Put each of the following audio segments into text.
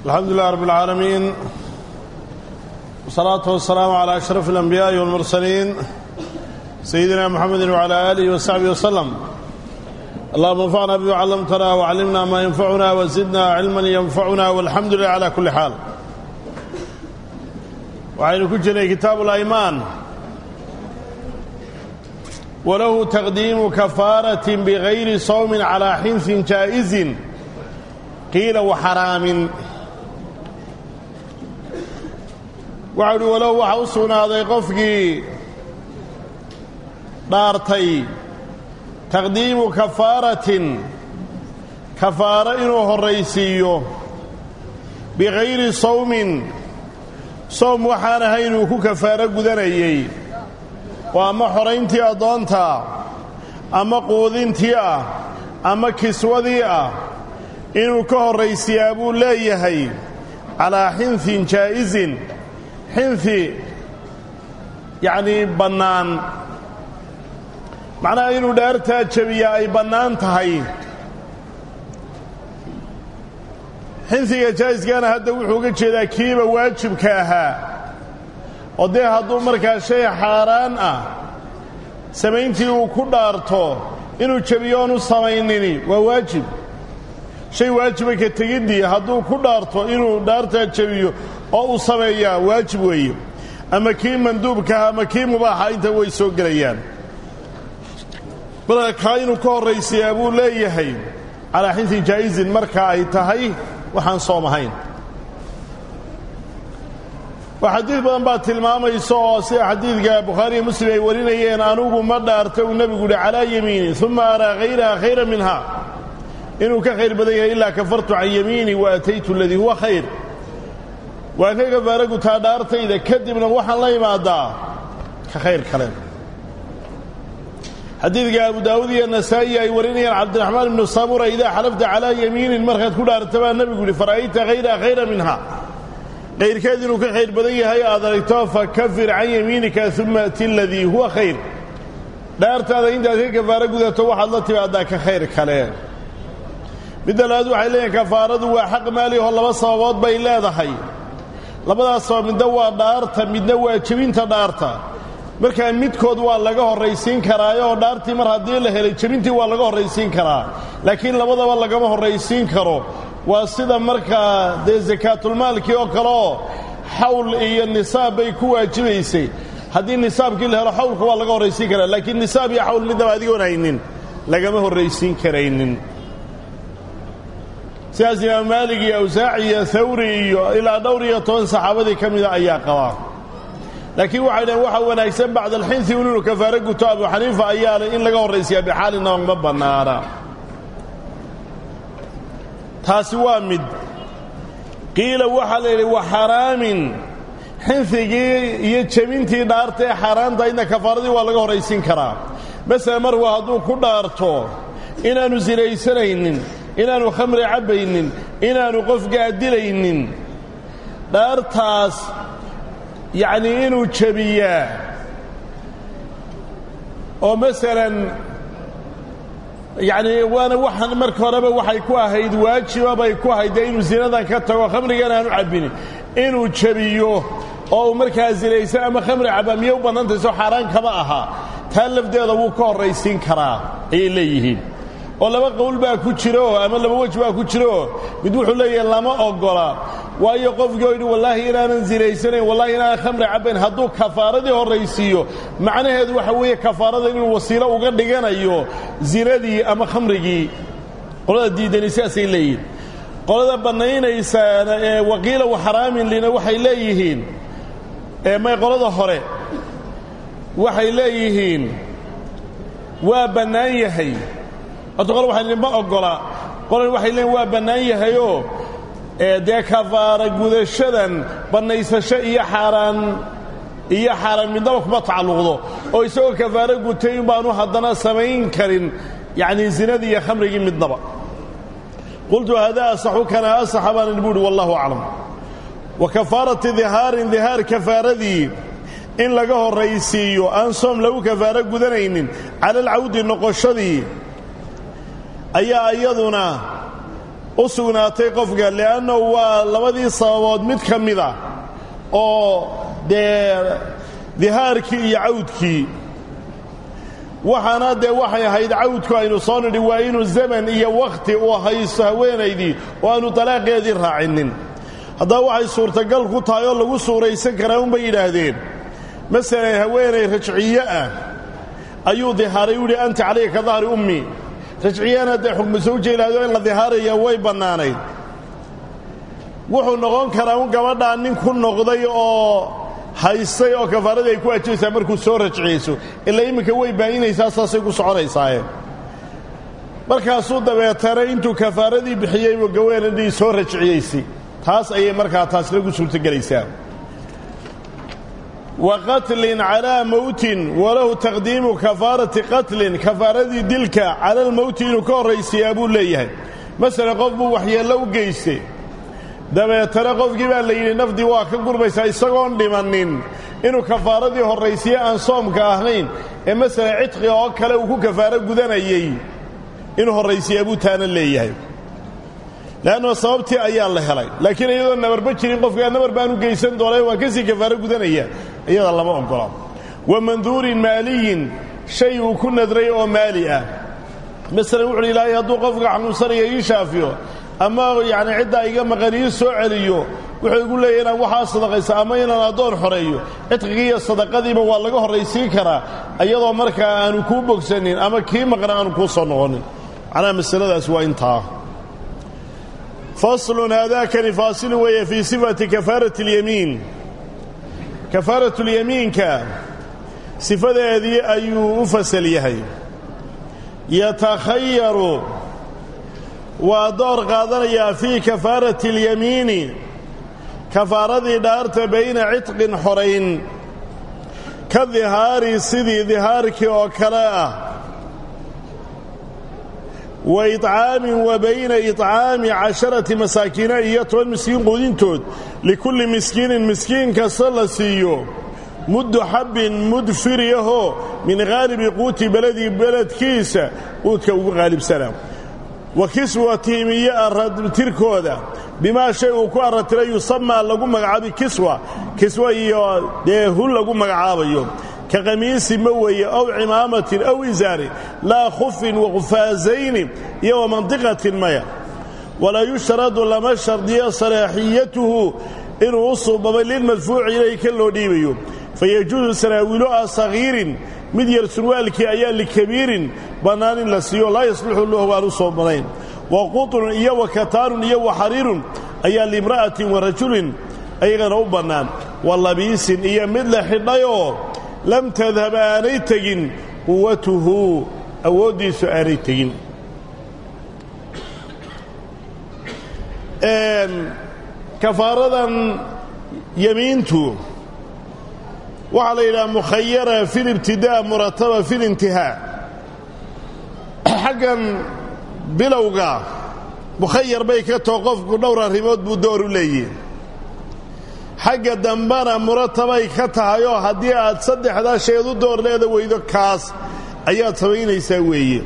الحمد لله رب العالمين والصلاة والسلام على أشرف الأنبياء والمرسلين سيدنا محمد وعلى آله وصحبه وسلم اللهم انفعنا بما علمتنا وعلمنا ما ينفعنا وزدنا علما ينفعنا والحمد لله على كل حال وعين كجري كتاب الأيمان وله تقديم كفارة بغير صوم على حنث جائز قيل وحرام waxau uhi walow waxa u sugnaaday qofkii dhaartay taqdiimu kafaaratin kafaaro inuu horraysiiyo bikayri sawmin sowm waxaan ahayn uu ku kafaaro gudanayey oo ama xorayntii addoonta ama quudintii ah ama kiswadii ah inuu ka horraysiyaa buu leeyahay calaa xinhin jaa'isin xinhi yacnii bannaan macnaha inuu dhaartaa jebiyaa ay bannaan tahay xinhiga jaa'iskana hadda wuxuu uga jeedaa kiiba waajibka ahaa oo dee hadduu markaa shay xaaraan ah samayntii uu ku dhaarto inuu jebiyo oonu samaynini waa waajib shay waajiba ka tegiddii hadduu ku dhaarto inuu dhaartaa jebiyo oo uu sameeyaa waajib weeye ama kii manduubkaha ama kii mubaaxa inta way soo gelayaan marka kaa inuu ka horraysiyaa buu leeyahay calaa xintin jaa'izin marka ay tahay waxaan soom ahayn waa xadiid badan baa tilmaamaysa oo sida xadiidka bukhaariiyo muslim ay warinayeen anugu ma dhaarta uu nebigu uhi calaa yamiini uma araa hayraha khayra minha inuu ka khayr badan yahay ilaa kafartu can yamiini wa ataytu aladii huwa khayr waan ka kafaara gutaa dhaartayda kadibna waxaan la imaadaa ka khayr kale xadiidka abu daawud iyo nasaa'i ay warinayaan cabdiraxmaan ibnu samura idaa xalafta calaa yamiinin markaad ku dhaarta baa nebigu yihi fara'ayta hayraha khayra minha kayrkeed inuu ka khayr badan yahay aad aragto fakafir can yamiinika uma ati aladii huwa khayr dhaartaada intaad ka kafaaro gudato waxaad la timaadaa ka khayr kale midda labaad waxay leeyihin kafaaradu waa xaq maaliho laba sababood bay leedahay labadaas sabab midna waa dhaarta midna waa jebinta dhaarta markaa midkood waa laga horraysiin karaayo oo dhaartii mar haddii la helay jebintii waa laga horraysiin karaa laakiin labadaba lagama horraysiin karo waa sida markaa dee sakaatulmaalkii oo kaleoo xawl iyo nisaab bay ku waajibaysay haddii nisaabkii la helo xawlka waa laga horraysiin karaa laakiin nisaab iyo xawl midnaba adigoon haynin lagama horraysiin karaynin sidaas imaam maalig iyo awsaaci iyo hawri iyo ilaa dhowr iyo toban saxaabadii ka mida ayaa qabaa laakiin waxay dhaheen waxaa wanaagsan bacda alxinhi un inuu kafaaro guto abu xaniifa ayaa leh in laga horraysiyaa bixaalina ma bannaana taasi waa mid qiila waxaa la yidhi wa xaraamin xinhigii iyo jebintii dhaarta ee xaaraanta idna kafaaradii waa laga horraysiin karaa masala marku hadduu ku dhaarto inaannu sinaysanaynin inaannu khamri cabbaynin inaannu qofkaa dilaynin dhaartaas yacnii inuu jebiyaa oo masalan yacnii waana waxaan marka horeba waxay ku ahayd waajiba bay ku ahayd dee inuu zinadan ka tago khamrigan aanu cabbinin inuu jebiyo oo uu markaa sinaysan ama khamri cabba miyay u bannantay soo xaaraan kama aha taa lafdeeda wuu ka horraysiin karaa ayay leeyihiin oo laba qowl baa ku jiraoo ama laba wej baa ku jiraoo mid wuxuu leeyahay lama oggola waayo qofkii oo yidhi wallaahi inaanan zinaysanayn wallahi inaanan khamri cabbayn hadduu kafaaradii horraysiiyo macnaheedu waxa weeye kafaarada inuu wasiilo uga dhiganayo zinadii ama khamrigii qolada diidani sidaasay leeyihiin qolada bannaynaysaana ee waqiila wa xaraamin lina waxay leeyihiin may qolada hore waxay leeyihiin waa bannaan yahay horta qole waxay leeyiin ma oggola qolan waxay leeyiin waa bannaan yahayoo dee kafaara gudashadan bannaysasho iyo xaaraan iyo xaaraan midnaba kuma tacalluqdo oo isagoo kafaaro gutay in baanu haddana samayn karin yacnii zinadii iyo khamrigii midnaba qultu hadaa asaxu kana asaxa baan idhi buuhi wallahu aclam wa kafaarati dihaarin dihaar kafaaradii in laga horraysiiyo aan soom lagu kafaaro gudanaynin cala alcawdi noqoshadii ayaa iyaduna u sugnaatay qofka li'annahu waa labadii sababood mid ka mid a oo dee dihaarkii iyo cawdkii waxaana dee waxay ahayd cawdku aynu soo nidhi waa inuu zaman iyo wakhti uu haysto haweenaydii oo aanu dalaaqeedii raacinin haddaba waxay suurtagal ku tahay oo lagu suuraysan karaa unbay yidhaahdeen masalan haweenay rajciye ah ayuu dihaaray u yihi anta calayka ka dahri ummi rajciyana dee xukmu sawja yidhahdo in la dihaaraya way bannaanayd wuxuu noqon karaa un gabadhaa nin ku noqday oo haystay oo kafaaradii ay ku ajibaysaa markuu soo rajciyeyso ilaa imminka way baayinaysaa saasay ku soconaysaaye markaasuu dabeetana intuu kafaaradii bixiyey buu gaweenadii soo rajciyeysay taas ayay markaa taas lagu suurtogelaysaa wa qatlin calaa mowtin walahu taqdiimu kafaarati qatlin kafaaradii dilka cala almowti inuu ka horraysiyaa buu leeyahay masala qof buu waxyeello u geystay dabeetana qofkii baa la yidhi nafdii waa ka gurmaysaa isagoon dhimannin inuu kafaaradii horraysiye aan soomka ahayn ee masala cidqiga oo kale uu ku kafaaro gudanayey inuu horraysiyaa buu taana leeyahay le'annoo sababtii ayaa la helay laakiin iyadoo nabarba jirin qofkaa nabar baanu geysan doonay waa kasii kafaaro gudanaya iyada lama oggola wa manduurin maaliyin shay uu ku nadray oo maali ah masalan wuxuuhi ilaahay hadduu qofka xanuunsanaya ii shaafiyo ama yacni ciddaa iga maqan ii soo celiyo wuxuu igu leeyahy inaan waxaa sadaqaysa ama inaan addoon xoreeyo cidqigii iyo sadaqadiiba waa laga horraysiin karaa iyadoo markaa aanu kuu bogsanin ama kii maqna aanu kuu soo noqonin macnaha masaladaas waa intaa faslun haadaakani faasilu weeye fii sifati kafaarati اlyamiin kafaaratu lyamiinka sifadeedii ayuu u fasal yahay yatakhayaru waa door qaadanayaa fii kafaarati اlyamiini kafaaradii dhaarta bayna cidqin xorayn ka dihaari sidii dihaarkii oo kale ah wa iطcaamin wa bayna iطcaami casharati masaakiina iyo toban miskiin quudintood likulli miskiinin miskiin kasta la siiyo muddu xabbin mud firiyahoo min haalibi quuti beledii beledkiisa quudka ugu qaalibsana wa kiswatihim iyo aratirkooda bimaa shay uu ku arratira yusamaa lagu magacaabi kiswa kiswa iyo dee hun lagu magacaabayo ka qamiisi ma weeye aw cimaamatin aw isaari laa khufin waqufaasayni iyo wa mandiqatin maya walaa yushtaradu lama shardiyo salaaxiyatuhu inuu u suubamay lilmadfuuci ilayhi ka loo dhiibayo fayajuusu saraawiilo ah sagiirin mid yar surwaalkii ayaa likabiirin bannaan in la siiyo laa yasluxu lahu aan u soobanayn wa quطrun iyo wa kataanun iyo wa xariirun ayaa liimra'atin wa rajulin ayagana u bannaan wa labiisin iyo mid la xidhayoo lam tadhab aanay tegin quwatuhu awooddiisu aanay tegin kafaaradan yamiintu waxaa la yidhaha mukhayara fi libtidaa murataba fi lintihaa xaggan bilowga mukhayar bay ka too qofku dhowr arrimood buu door u leeyihi xagga dambana muratabay ka tahayoo haddii aad saddexdaa sheed u door leeda weydo kaas ayaad samaynaysaa weeye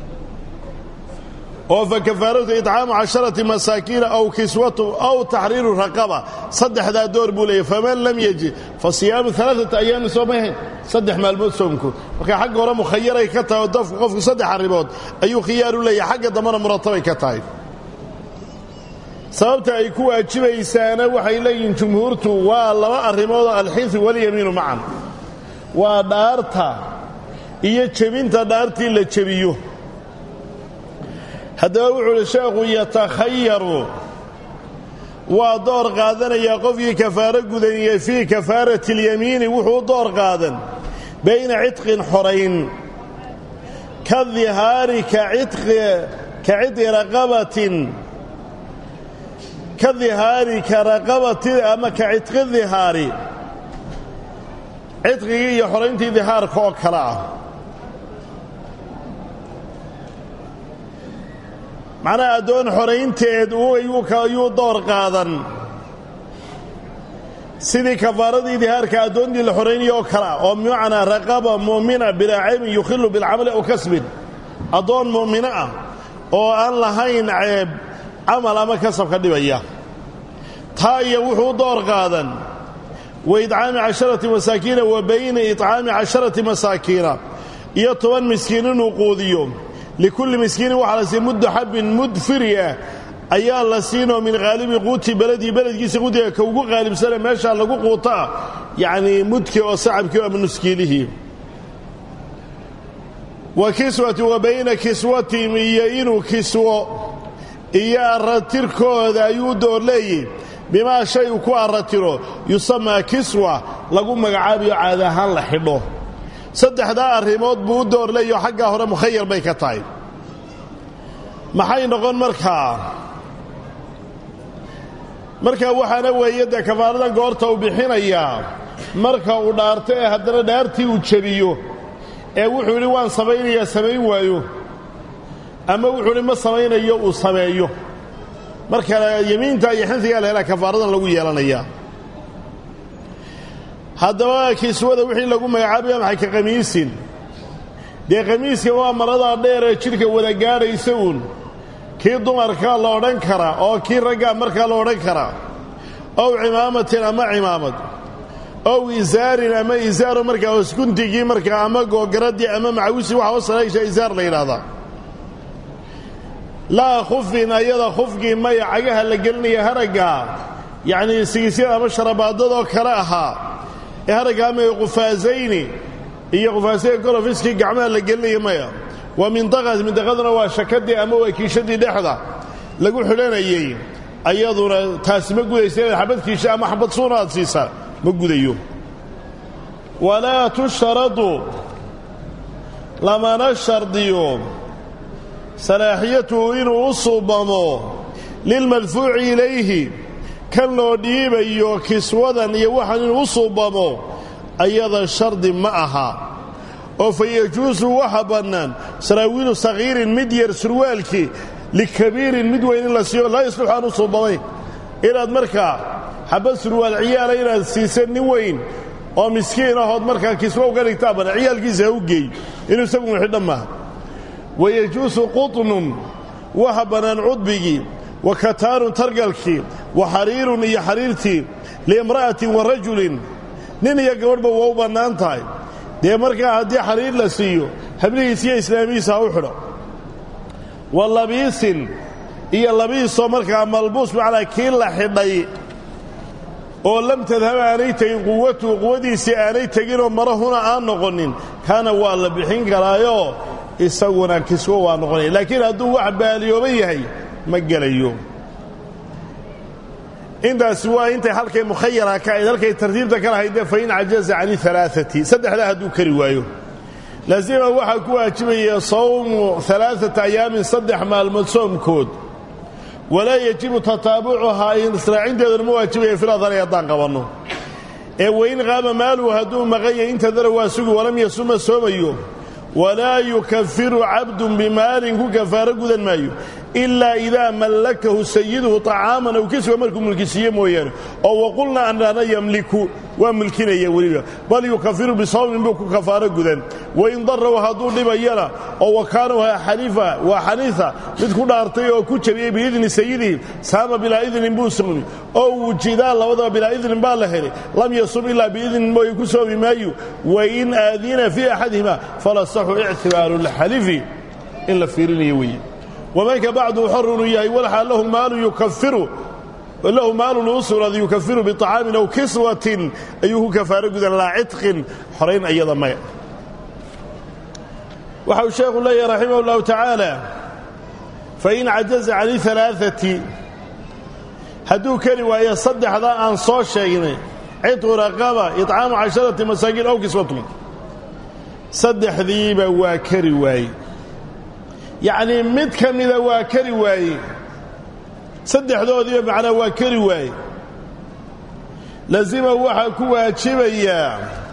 oo fa kafaaratu itcaamu casharati masaakiina aw kiswatu aw taxriiru raqaba saddexdaa door buu leeyahy faman lam yajid fa siyaamu alaaata ayaamin soomahayn saddex maalmood soomkood marka xagga hore mukhayaray ka tahay oo dafku qofku saddex arrimood ayuu khiyaaru leeyahay xagga dambana muratabay ka tahay sababta ay ku waajibaysaana waxay leeyihiin jumhuurtu waa laba arrimoodoo alxinsu walyamiinu macan waa dhaarta iyo jebinta dhaartii la jebiyo haddaba wuxuu uhi sheekhu yatakhayaru waa door qaadanayaa qofkii kafaaro gudaniye fii kafaarati اlyamiini wuxuu u door qaadan bayna cidqin xorayn ka dihaari ka cidqi raqabatin ka dihaari ka raqabati ama ka cidqi dihaari cidqigii iyo xorayntii dihaarka oo kale ah macnaha addoon xoraynteed ayuu door qaadan sidii kafaaradii dihaarka addoontii la xoraynaya oo kale ah oo bimacnaa raqaba mu'mina bilaa ceybin yukhilu bilcamali aw kasbin addoon mu'mino ah oo aan lahayn ceeb camal ama kasab ka dhibaya taa iyo wuxuu u door qaadan wa idcaami casharati masaakiina wa bayna idcaami casharati masaakiina iyo toban miskiin inuu quudiyo likulli miskiinin waxaa la siiya muddu xabbin mud firi ah ayaa la siinoo min haalibi quuti beledii beledkiisa quutiga ka ugu qaalibsane meeshaa lagu quutaa yacnii mudkii oo sacabkii ama nuskiilihii wa kiswati wa bayna kiswatihim iyo inuu kiswo iyo arratirkooda ayuu u door leeyihi bimaa shay uu ku arratiro yusamaa kiswa lagu magacaabiyo caada ahaan la xidho saddexdaa arrimood buu u door leeyaho xaggaa hore mukhayar bay ka tahay maxay noqon markaa markaa waxaana weeye dee kafaaradan goorta uu bixinayaa marka uu dhaarto ee haddana dhaartii uu jebiyo ee wuxuu yidhi waan samaynayaa samayn waayo ama wuxuu idhi ma samaynayo uu sameeyo marka yemiinta iyo xinsigaa la helaa kafaaradan lagu yeelanayaa haddaba kiswada wixii lagu magacaabaya maxay ka qamiisin dee qamiiska waa maradaa dheer ee jidhka wada gaadhaysa uun kii dumarkaa la odhan karaa oo kii raggaa markaa la odhan karaa ow cimaamatin ama cimaamad ow isaarin ama isaaro markaa hosguntigii markaa ama googaradii ama macawisi waxa hoosalaysha isaar la yidhaahdaa laa khufin ayada khufgii maya cagaha la gelinaya haraggaa yacnii sigisyada ama sharabaadadoo kale ahaa ee haraggaa maya qufaasayni iyo qufaasaya golofiskii gacmaha la gelinaya maya waa mindaqad mindaqaduna waa shakadii ama waa kiishadii dhexda lagu xidhanayey ayaduna taasi ma gudaysa inaad xabad kiisha ama xabad suuna aad siisaa ma gudayo walaa tushradu lamana shardiyo salaaxiyatuhu inuu u suubamo lilmadfuuci ilayhi kan loo dhiibayo kiswadan iyo waxaan inuu u suubamo ayada shardi ma aha oo fa yajuusu waxa bannaan saraawiilu sakhiirin mid yar surwaalkii likabiirin mid weyn in la siiyo laa yasluxu aan u suubamayn inaad markaa xabad surwaal ciyaala inaad siisa nin weyn oo miskiin ahood markaa kiswa uga dhigtaa bana ciyaalkiisa ha u geey inuu isagu xidhan maaha wayajuusu qutnun waxa bannaan cudbigii wa kataanun targalkii wa xariirun iyo xariirtii liimra'atin wa rajulin nin iyo gabadhba waa u bannaan tahay dee markaa haddii xariir la siiyo hablihiis iyo islaamihiisa ha u xidho wa labiisin iyo labiisoo markaa malbuus macnaa kii la xidhay oo lam tadhab aanay tegin quwatuhu quwadiisii aanay teginoo marahuna aan noqonin kaana waa la bixin karaayoo isaguna kiswo waa noqonaya laakiin hadduu wax baaliyooban yahay ma gelayo intaasi waa intay halkay mukhayara ka ahayd halkay tartiibta ka lahaydee fain cajaza can alaaati saddexdaa hadduu kari waayo laasima waxaa ku waajibaya sawmu alaaata ayaamin saddex maalmood soomkood walaa yejibu tataabucuhaa israacinteeduna ma waajibaya filadari haddaan qabanno ee wain qaama maaluhu hadduu maqanya intadara waa sugi walam yasuma soomayo walaa yukafiru cabdun bimaalin ku kafaaro gudan maayo ilaa idaa mallakahu sayiduhu طacaaman aw kiswa markuu mulkisiiye mooyaane oo waqulna anana yamliku waa mulkinaya weliba bal yukafiru bisawmin buu ku kafaaro gudan wain daraw hadduu dhibayana oo wakaanaha xaniifa waa xaniifa mid ku dhaartay oo ku jabiyey biidni sayidihi saama bilaa idnin buu soomi oo wujidaan labadaba bilaa idnin baa la helay lam yasum ilaa biidnin mooye ku soomi maayo wain aadina fii axadihima falasaxu ictibaaru lxalifi in la fiirinayo weeye wamanka bacdu xorunu yahay walxaa lahu maalu yukafiru lahu maalun uu sugnaaday yukafiru biطacaamin aw kiswatin ayuu ku kafaaro gudan laa cidqin xorayn ayada maya waxa uu sheekhu leeyahy raximah اllahu tacaala fain cajaza can alaaثati hadduu keli waayo saddexdaa aan soo sheegnay cidqu raqaba iطcaamu casharati masaakiin aw kiswatun saddexdiiba waa kari waaye yacnii mid ka mida waa kari waaye saddexdoodiiba macnaa waa kari waaye lazima waxaa ku waajibayaa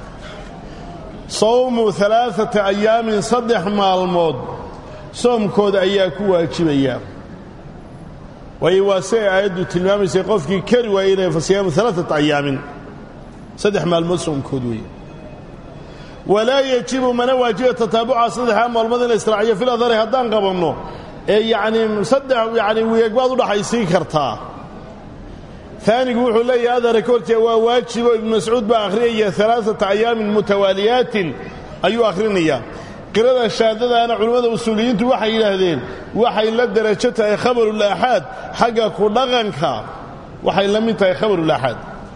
sawmu alaaata ayaamin saddex maalmood soomkooda ayaa ku waajibayaa waayo waa si ay aayaddu tilmaamaysay qofkii kari waayey inay fasiyaamu alaaata ayaamin saddex maalmood soomkood weeye walaa yejibu mana waajiba tataabuca saddexdaa maalmood in la israaciyo fil adari haddaan qabanno ee yacnii saddex yacni weeg baad u dhaxaysiin kartaa aanigu wuxuu leeyahay adara ka horjeeda waa waajibo ibnu mascuud baa akhriyaya alaaata ayaamin mutawaaliyaatin ayuu akhrinayaa qirada shaadadaana culimmada usuuliyiintu waxay yidhaahdeen waxay la derajo tahay khabarulaaxaad xagga ku dhaqanka waxay la mid tahay khabarulaaxaad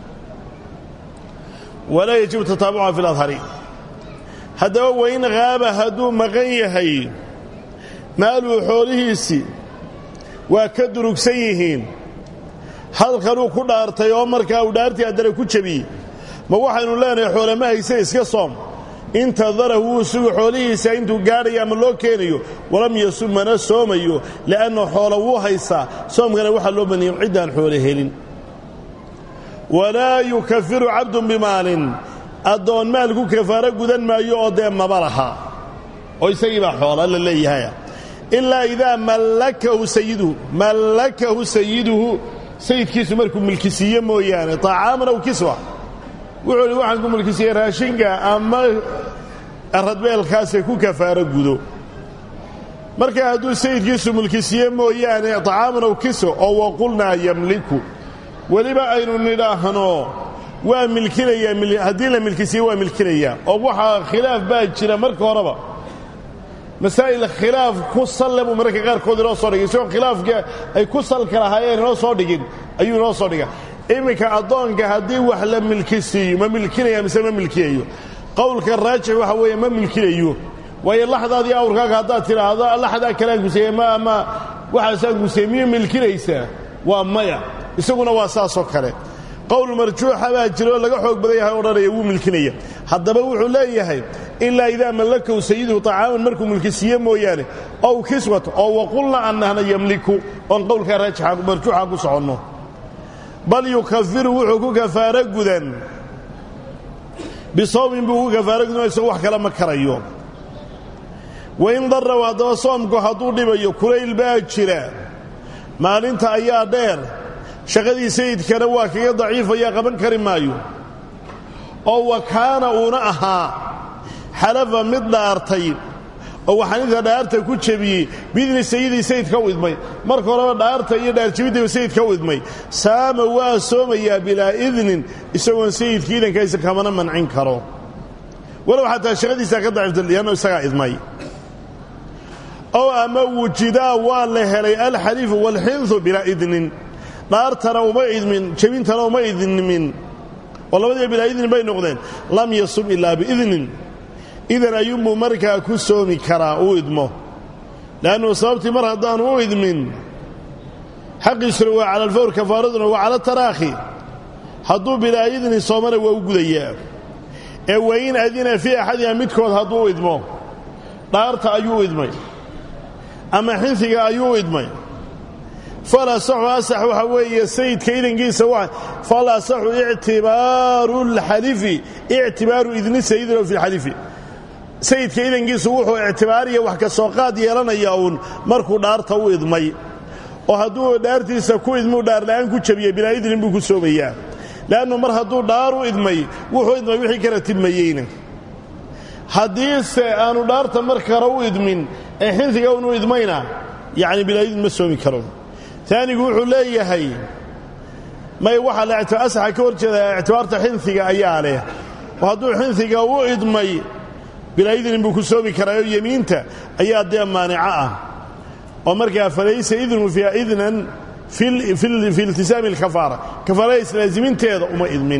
walaa yajibu tataabuca fi ladhari haddaba wain haaba hadduu maqan yahay maaluu xoolihiisii waa ka durugsan yihiin halkanuu ku dhaartay oo markaa uu dhaartii addana ku jebiyey ma waxaynu leenahay xoolama hayse iska soom intadarahu wuu sugu xoolihiisa intuu gaadhaya ama loo keenayo walam yasum mana soomayo li'anna xoola wuu haysaa soomkana waxaa loo baniyey ciddaan xoole helin walaa yukafiru cabdun bimaalin addoon maal ku kafaaro gudan maayo oo dee maba laha oo isagii baa xoola la leeyahay ilaa idaa mallakahu sayiduhu mallakahu sayiduhu sayidkiisu markuu milkisiiye mooyaane طacaaman aw kiswa wuxuu hi waxaan ku milkisiiyey raashinka ama radbeelkaasee ku kafaaro gudo marka hadduu sayidkiisu milkisiiye mooyaane طacaaman aw kiswa oo waqulnaa yamliku weliba aynu nidhaahno waa milkinayaa haddii la milkisiiye waa milkinayaa oo waxaa khilaaf baa jira marka horeba masaa'il khilaaf ku salle buu mararka qaarkood inoo soo dhigay isagoo khilaafka ay ku salka lahaayeen inoo soo dhigin ayuu inoo soo dhiga iminka addoonka haddii wax la milkisiiyo ma milkinaya mise ma milkiyayo qowlka raajix waxa weeye ma milkinayo waayo laxdaadii awrkaaga haddaad tidhaahdo laxdaa kalaan guseeye ma ama waxaasaan guseeye miyuu milkinaysaa waa maya isaguna waa saasoo kale qowl marjuuxa baa jira oo laga xoog badan yahay odhanaya wuu milkinaya haddaba wuxuu leeyahay ilaa idaa mallakahu sayiduhu طacaaman markuu milkisiiye mooyaane ow kiswat oo waqulna annahna yamliku oon qowlkaa raajixa marjuuxa ku soconno bal yukafiru wuxuu ku kafaaro gudan bisawmin buu ku kafaaro gudan isagoo wax kale ma karayo wain daraw haddaba soomku hadduu dhibayo kulayl baa jira maalinta ayaa dheer shaqadii sayidkana waa kaga daciifaya qaban kari maayo oo wa kaana uuna ahaa xalafa mid dhaartay oo waxaninta dhaarta ku jebiyey biidni sayidii sayidka u idmay marka horeba dhaarta iyo dhaarjebiddiiba sayidka u idmay saama waa soomayaa bilaa idnin isagoon sayidka idankaisa kamana mancin karo walow xataa shaqadiisaa ka daciifta lianno isagaa idmay ow ama wujidaa waa la helay alxaliifu waalxinhu bilaa idnin dhaartana uma idmin jebintana uma idnimin oo labadiiba bilaa idnin bay noqdeen lam yasum ilaa biidnin idan ayuunbuu markaa ku soomi karaa uu idmo le'annu sababtii mar haddaanu u idmin xaqiisuna waa cala alfawr kafaaraduna waa cala taraakhi hadduu bilaa idnin soomana waa u gudayaa ee wain adina fii axadiha midkood hadduu u idmo dhaarta ayuu idmay ama xinfiga ayuu idmay fal asaxu asax waxaa weeye sayidka idankiisa wa fal asaxu ictibaaru lxalifi ictibaaru idni sayidina fi lxalifi sayidka idankiisu wuxuu ictibaariya wax ka soo qaad yeelanaya uun markuu dhaarta u idmay oo hadduu dhaartiisa ku idmuu dhaarla'aan ku jabiyey bilaa idnin buu ku soomayaa le'annu mar hadduu dhaar u idmay wuxuu idmay wixii kala tibmayeyna haddiise aanu dhaarta mar kale u idmin ee xinfiga unu idmayna yacni bilaa idin ma soomi karo taanigu wuxuu leeyahay may waxaa la asaxa ka hor jeeda ictibaarta xinfiga ayaa leh oo hadduu xinfiga u idmay bilaa idnin buu ku soomi karaa oo yemiinta ayaa dee maanica ah oo markaa falaysa idnu fiiha idnan fi iltisaami alkafaara kafaarada islaaziminteeda uma idmin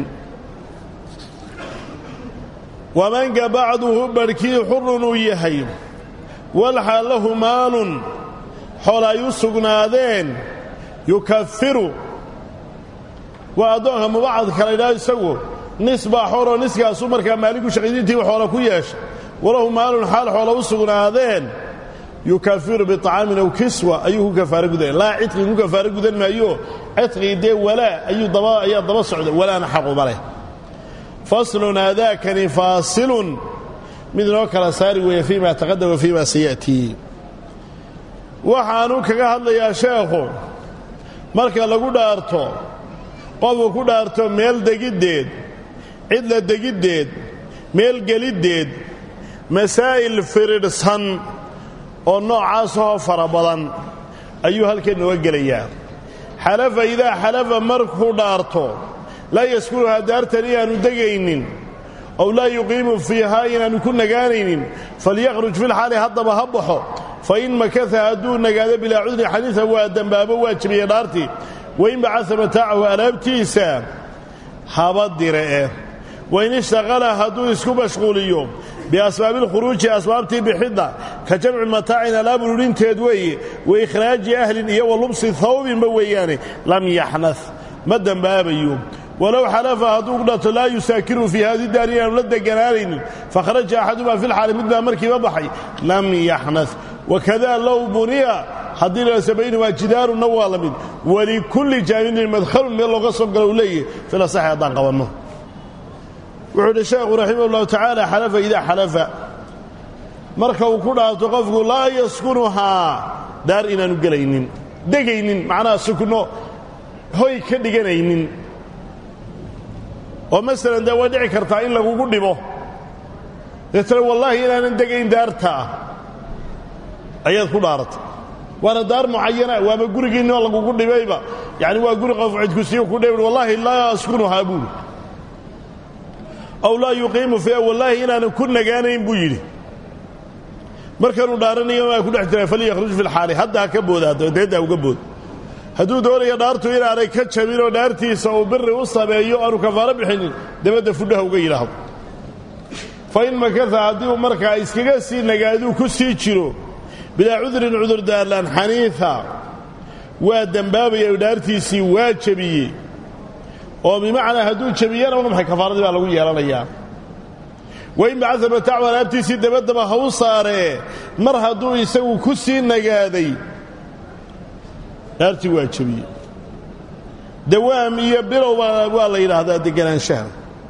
wamanka bacduhu barhkii xurun uu yahay walxaal lahu maalun xool ay u sugnaadeen yukafiru waa addoonka mubacadka la ydhaha isagu nis baa xooloo niskaasuu markaa maalinku shaqaydiintiiba xoola ku yeeshay walahu maalun xaal xoola u sugnaadeen yukafiru biطacaamin aw kiswa ayuu ku kafaaro gudaya laa cidqii ku kafaaro gudan maayo cidqii dee walaa ayuu daba ayaa daba socda walaana xaquma leh faslun aadaakani faasilun mid inoo kala saari weeye fii ma taqadam wa fii ma sayatii waxaanu kaga hadlayaa sheekhu marka lagu dhaarto qofku ku dhaarto meel degiddeed cidla degiddeed meel geliddeed masaa'il firidhsan oo noocaasahoo fara badan ayuu halkan nooga gelayaa xalafa idaa xalafa markuu dhaarto laa yaskunuhaa daartan inaanu degaynin ow laa yuqiimu fiihaa inaanu ku nagaanaynin falyakhruj filxaali haddaba ha baxo fa in makasa hadduu nagaado bilaa cudrin xadiisa waa dembaabo waa jebiyey dhaartii wain bacasa mataacahu alaabtiisa haba dire'e wain ishtaqala hadduu isku mashquuliyo biasbaabi alkhuruuji asbaabtii bixidda ka jamci mataacin alaab ururinteed weeye wa ikhraaji ahlin iyo wa lubsi hawbinba weeyaane lam yaxnad ma dembaabayo walow xalafa hadduu dhato laa yusaakiru fii haadi daar inaanu la deganaanaynin fakharaja axadumaa fi lxaali midbaa markiiba baxay lam yaxnad wakada low buniya haddii lase baynumaa jidaarunna waa la mid walikulli jaanibin madhalun meel looga soo galo uu leeyahy filasaxi haddaan qabanno wuxuu idhi sheekhu raximah ullahu tacaala xalafa idaa xalafa marka uu ku dhaarto qofku laa yaskunuhaa daar inaanu gelaynin degaynin macnaha sukno hoy ka dhiganaynin oo masalan dee way dhici kartaa in lagugu dhibo deetana wallaahi inaanan degayn daartaa ayaad ku dhaaratay waana daar mucayana waaba gurigiinni oo lagugu dhibayba yacni waa guri qof cidkusiyo ku dhib wallaahi laa askunuhaa buuli aw laa yuqiimu fiiha wallaahi inaanan ku nagaanayn buu yidhi markanuu dhaaranayo maa ku dhex jiraa falyakhruj fi lxaali hadda ha ka booda deedda uga bood hadduu doonayo dhaartu inaanay ka jabin oo dhaartiisa uu biri u sameeyo aanu kafaaro bixinin dabadda fudhaha uga yidhaahdo fa in makasa haddii uu markaa iskaga sii nagaaduu ku sii jiro bilaa cudrin cudurdaarlaan xaniifa waa dembaabaya dhaartiisii waa jebiyey oo bimacnaa hadduu jebiyana waa maxay kafaaradii baa lagu yeelanayaa wain bacasa mataacu alaabtiisii dabaddaba ha u saaree mar hadduu isagu ku sii nagaaday dhaartii waa jebiyey dawaam iyo bilowba waa la yidhaahdaa deganaanshaha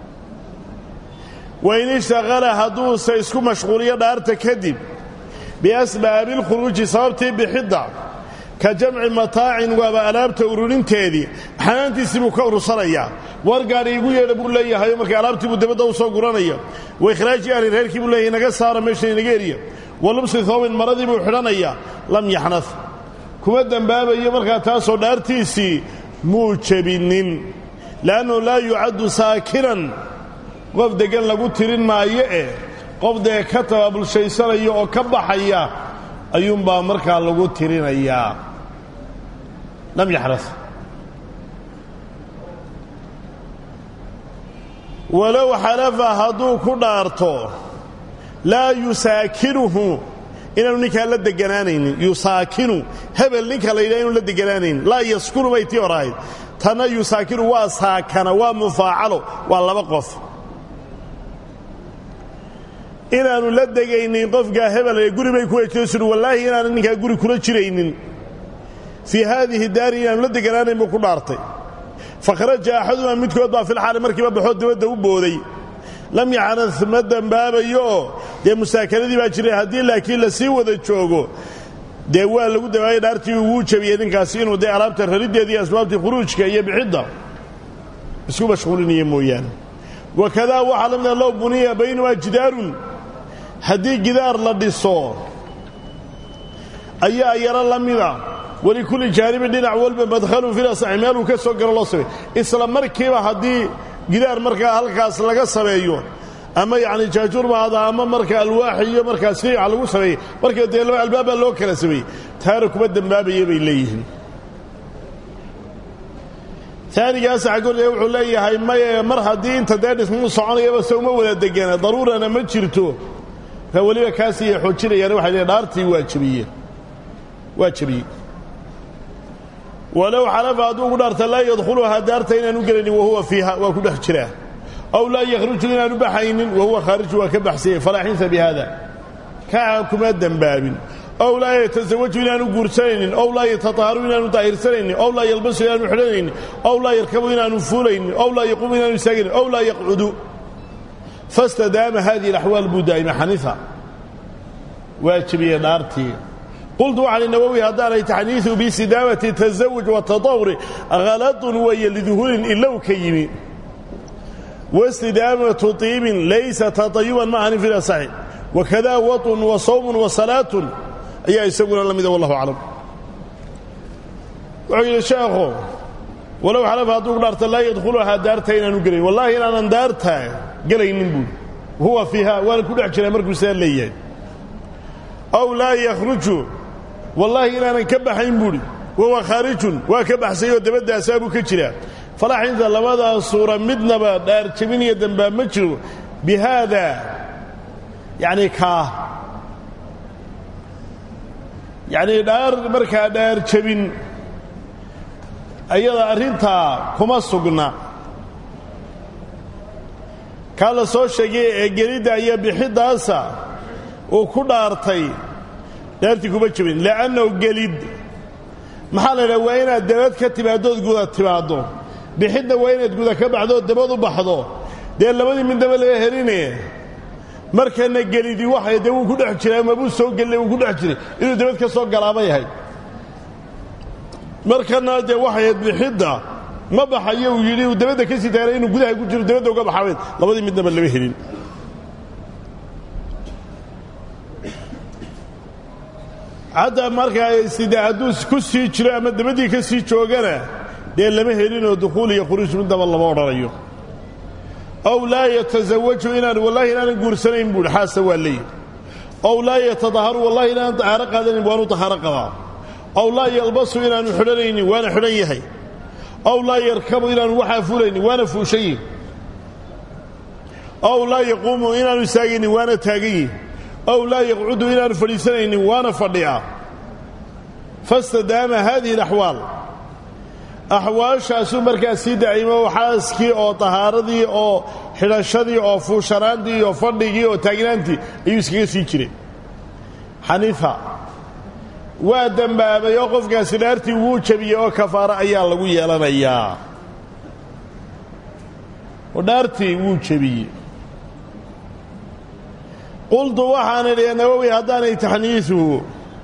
wain ishtaqala hadduuse isku mashquuliyo dhaarta kadib biasbaabi alkhuruuji sababtii bixidda ka jamci mataacin waaba alaabta ururinteedii xanaantiisii buu ka urursanayaa war gaadhi igu yeedha buu leeyahayo marka alaabtii buu dabadda u soo guranaya wa ikhraaji ahli reerkii buu leeyahay naga saara meesha inaga eriya wa lubsi hoobin maradii buu xidhanayaa lam yaxnad kuma dembaabayo markaa taasoo dhaartiisii muu jebinnin le'annahu laa yucaddu saakinan qof deggan lagu tirin maayo eh qof dee ka tabaabulshaysanaya oo ka baxaya ayuunbaa markaa lagu tirinayaa lam yaxras walow xalafa hadduu ku dhaarto laa yusaakinuhu inaanu ninkaa la deganaanaynin yusaakinu hebel ninka la yidhaha inu la deganaanaynin laa yaskunu bay tii hor ahayd tanna yusaakinu waa saakana waa mufaacalo waa laba qof inaanu la degaynin qofkaa hebel ee guri bay ku wejiyosur wallaahi inaanu ninkaa guri kula jiraynin fii haadihi daari inaanu la deganaanayn buu ku dhaartay fakharaja axadumaa midkood baa filxaali markiiba baxoo dabadda u booday lam yaxnad ma dembaabayooo dee musaakanadii baa jiray haddii laakiin la sii wada joogo dee waa lagu dabaayay dhaartii uguu jabiyey ninkaasi inuu dee alaabta rariddeeda iyo asbaabtii khuruujka iyo bixidda isku mashquulinaya mooyaane wakadaa waxaa la mida low buniya baynumaa jidaarun haddii gidaar la dhiso ayaa yaro la mida walikulli jaanibin dhinac walba madhalun filasaxi meeluu ka soo galo loo sameey isla markiiba haddii gidaar markaa halkaas laga sameeyo ama yacni jaajuur maada ama marka alwaax iyo markaas fiica lagu sameeyey marka dee laba albaab baa loo kala sameeyey taana kuma dembaabaya bay leeyihiin taanigaas xaggooda wuxuu leeyahay maye mar haddii inta dee dhismuu soconayaba se uma wada degana daruurana ma jirto ka weliba kaasiiya xoojinayaan waxay leeyiin dhaartii waa jebiyeen waa jebiyey walow xalafa hadduu ku dhaarta laa yadkhuluhaa daarta inaanu gelaynin wahuwa fiiha waa ku dhex jiraa aw laa yakhruju inaanu baxaynin wahuwa khaariju waa ka baxsanyay falaa xinsa bi haada kaa kuma dembaabin ow laa yatasawaju inaanu guursanaynin ow laa yatataharu inaanu daahirsanaynin ow laa yalbasu inaanu xidhanaynin ow laa yarkabu inaanu fuulaynin ow laa yaquumu inaanu istaagaynin ow laa yaqcudu fastadaama hadihi alaxwaal buu daa'ima xaniifa waa jebiyey dhaartii qultu waxaan nawowi haddaanay taxniiu bisidaamati tasawuj watatawuri haladun weeye liduhuulin ilow ka yimi wastidaamatu tiibin laysa tatayuban ma ahanin fi lasaxi wakada waطun wa sawmun wa salaatun ayaa isaguna la mida wallahu aclam wuxuu yidhi sheekhu walow xalafa hadduu ku dhaarta laa yadkhuluhaa daarta inaanu gelayn wallaahi inaanan daarta gelaynin buuri huwa fiiha waana ku dhex jiraa markuu sidaa leeyahay aw laa yakhruju wallaahi inaanan ka baxayn buuhi wahuwa khaarijun waa ka baxsay oo dabaddaasaabuu ka jiraa falaxinta labadaa suura midnaba dhaar jebin iyo dambaa ma jiro bi haada yacni kaa yacnii dhaar markaa dhaar jebin ayada arrintaa kuma sugna kaa la soo sheegay ee gelidda iyo bixiddaasa uu ku dhaartay dhaartii kuma jebin li'annahu gelid maxaa la idhaha waa inaad dabad ka timaaddood guda timaaddo bixidna waa inaad guda ka baxdood dabad u baxdo dee labadii midnaba laga heline markana gelidii waxay dee wuu ku dhex jiray amabuu soo gelina wuu ku dhex jiray inuu dabad ka soo galaabay ahayd markana dee waxayd bixidda ma baxayo uu yidhi uu dabadda ka sii taagnay inuu gudaha ku jiro dabadda uga baxaweed labadii midnaba lama helin hadda markaa sida hadduu ku sii jiro ama dabaddii ka sii joogana dee lama helinoo dukhuul iyo khuruuj midnaba lama odhanayo ow laa yatasawaju inaan wallahi inaanan guursanayn buuhi xaasa waa leeyihi ow laa yatadaharu wallahi inaanan tahaaro qaadanin waanu tahaaro qabaa ow laa yalbasu inaanu xidhanaynin waana xidhan yahay ow laa yarkabu inaanu waxaa fulaynin waana fuushan yihi ow laa yaquumu inaanu istaagaynin waana taagan yihi ow laa yaqcudu inaanu fadhiisanaynin waana fadhiya fastadaama haadihi alaxwaal axwaashaasuu markaa sii daa'imo xaaskii oo tahaaradii oo xidhashadii oo fuushanaantii oo fadhigii oo taagnaantii ayuu iskaga sii jiray xaniifa waa dembaabay oo qofkaasi dhaartii wuu jebiyey oo kafaaro ayaa lagu yeelanayaa oo dhaartii wuu jebiyey qultu waxaan idhi nawowi haddaanay taxniisuhu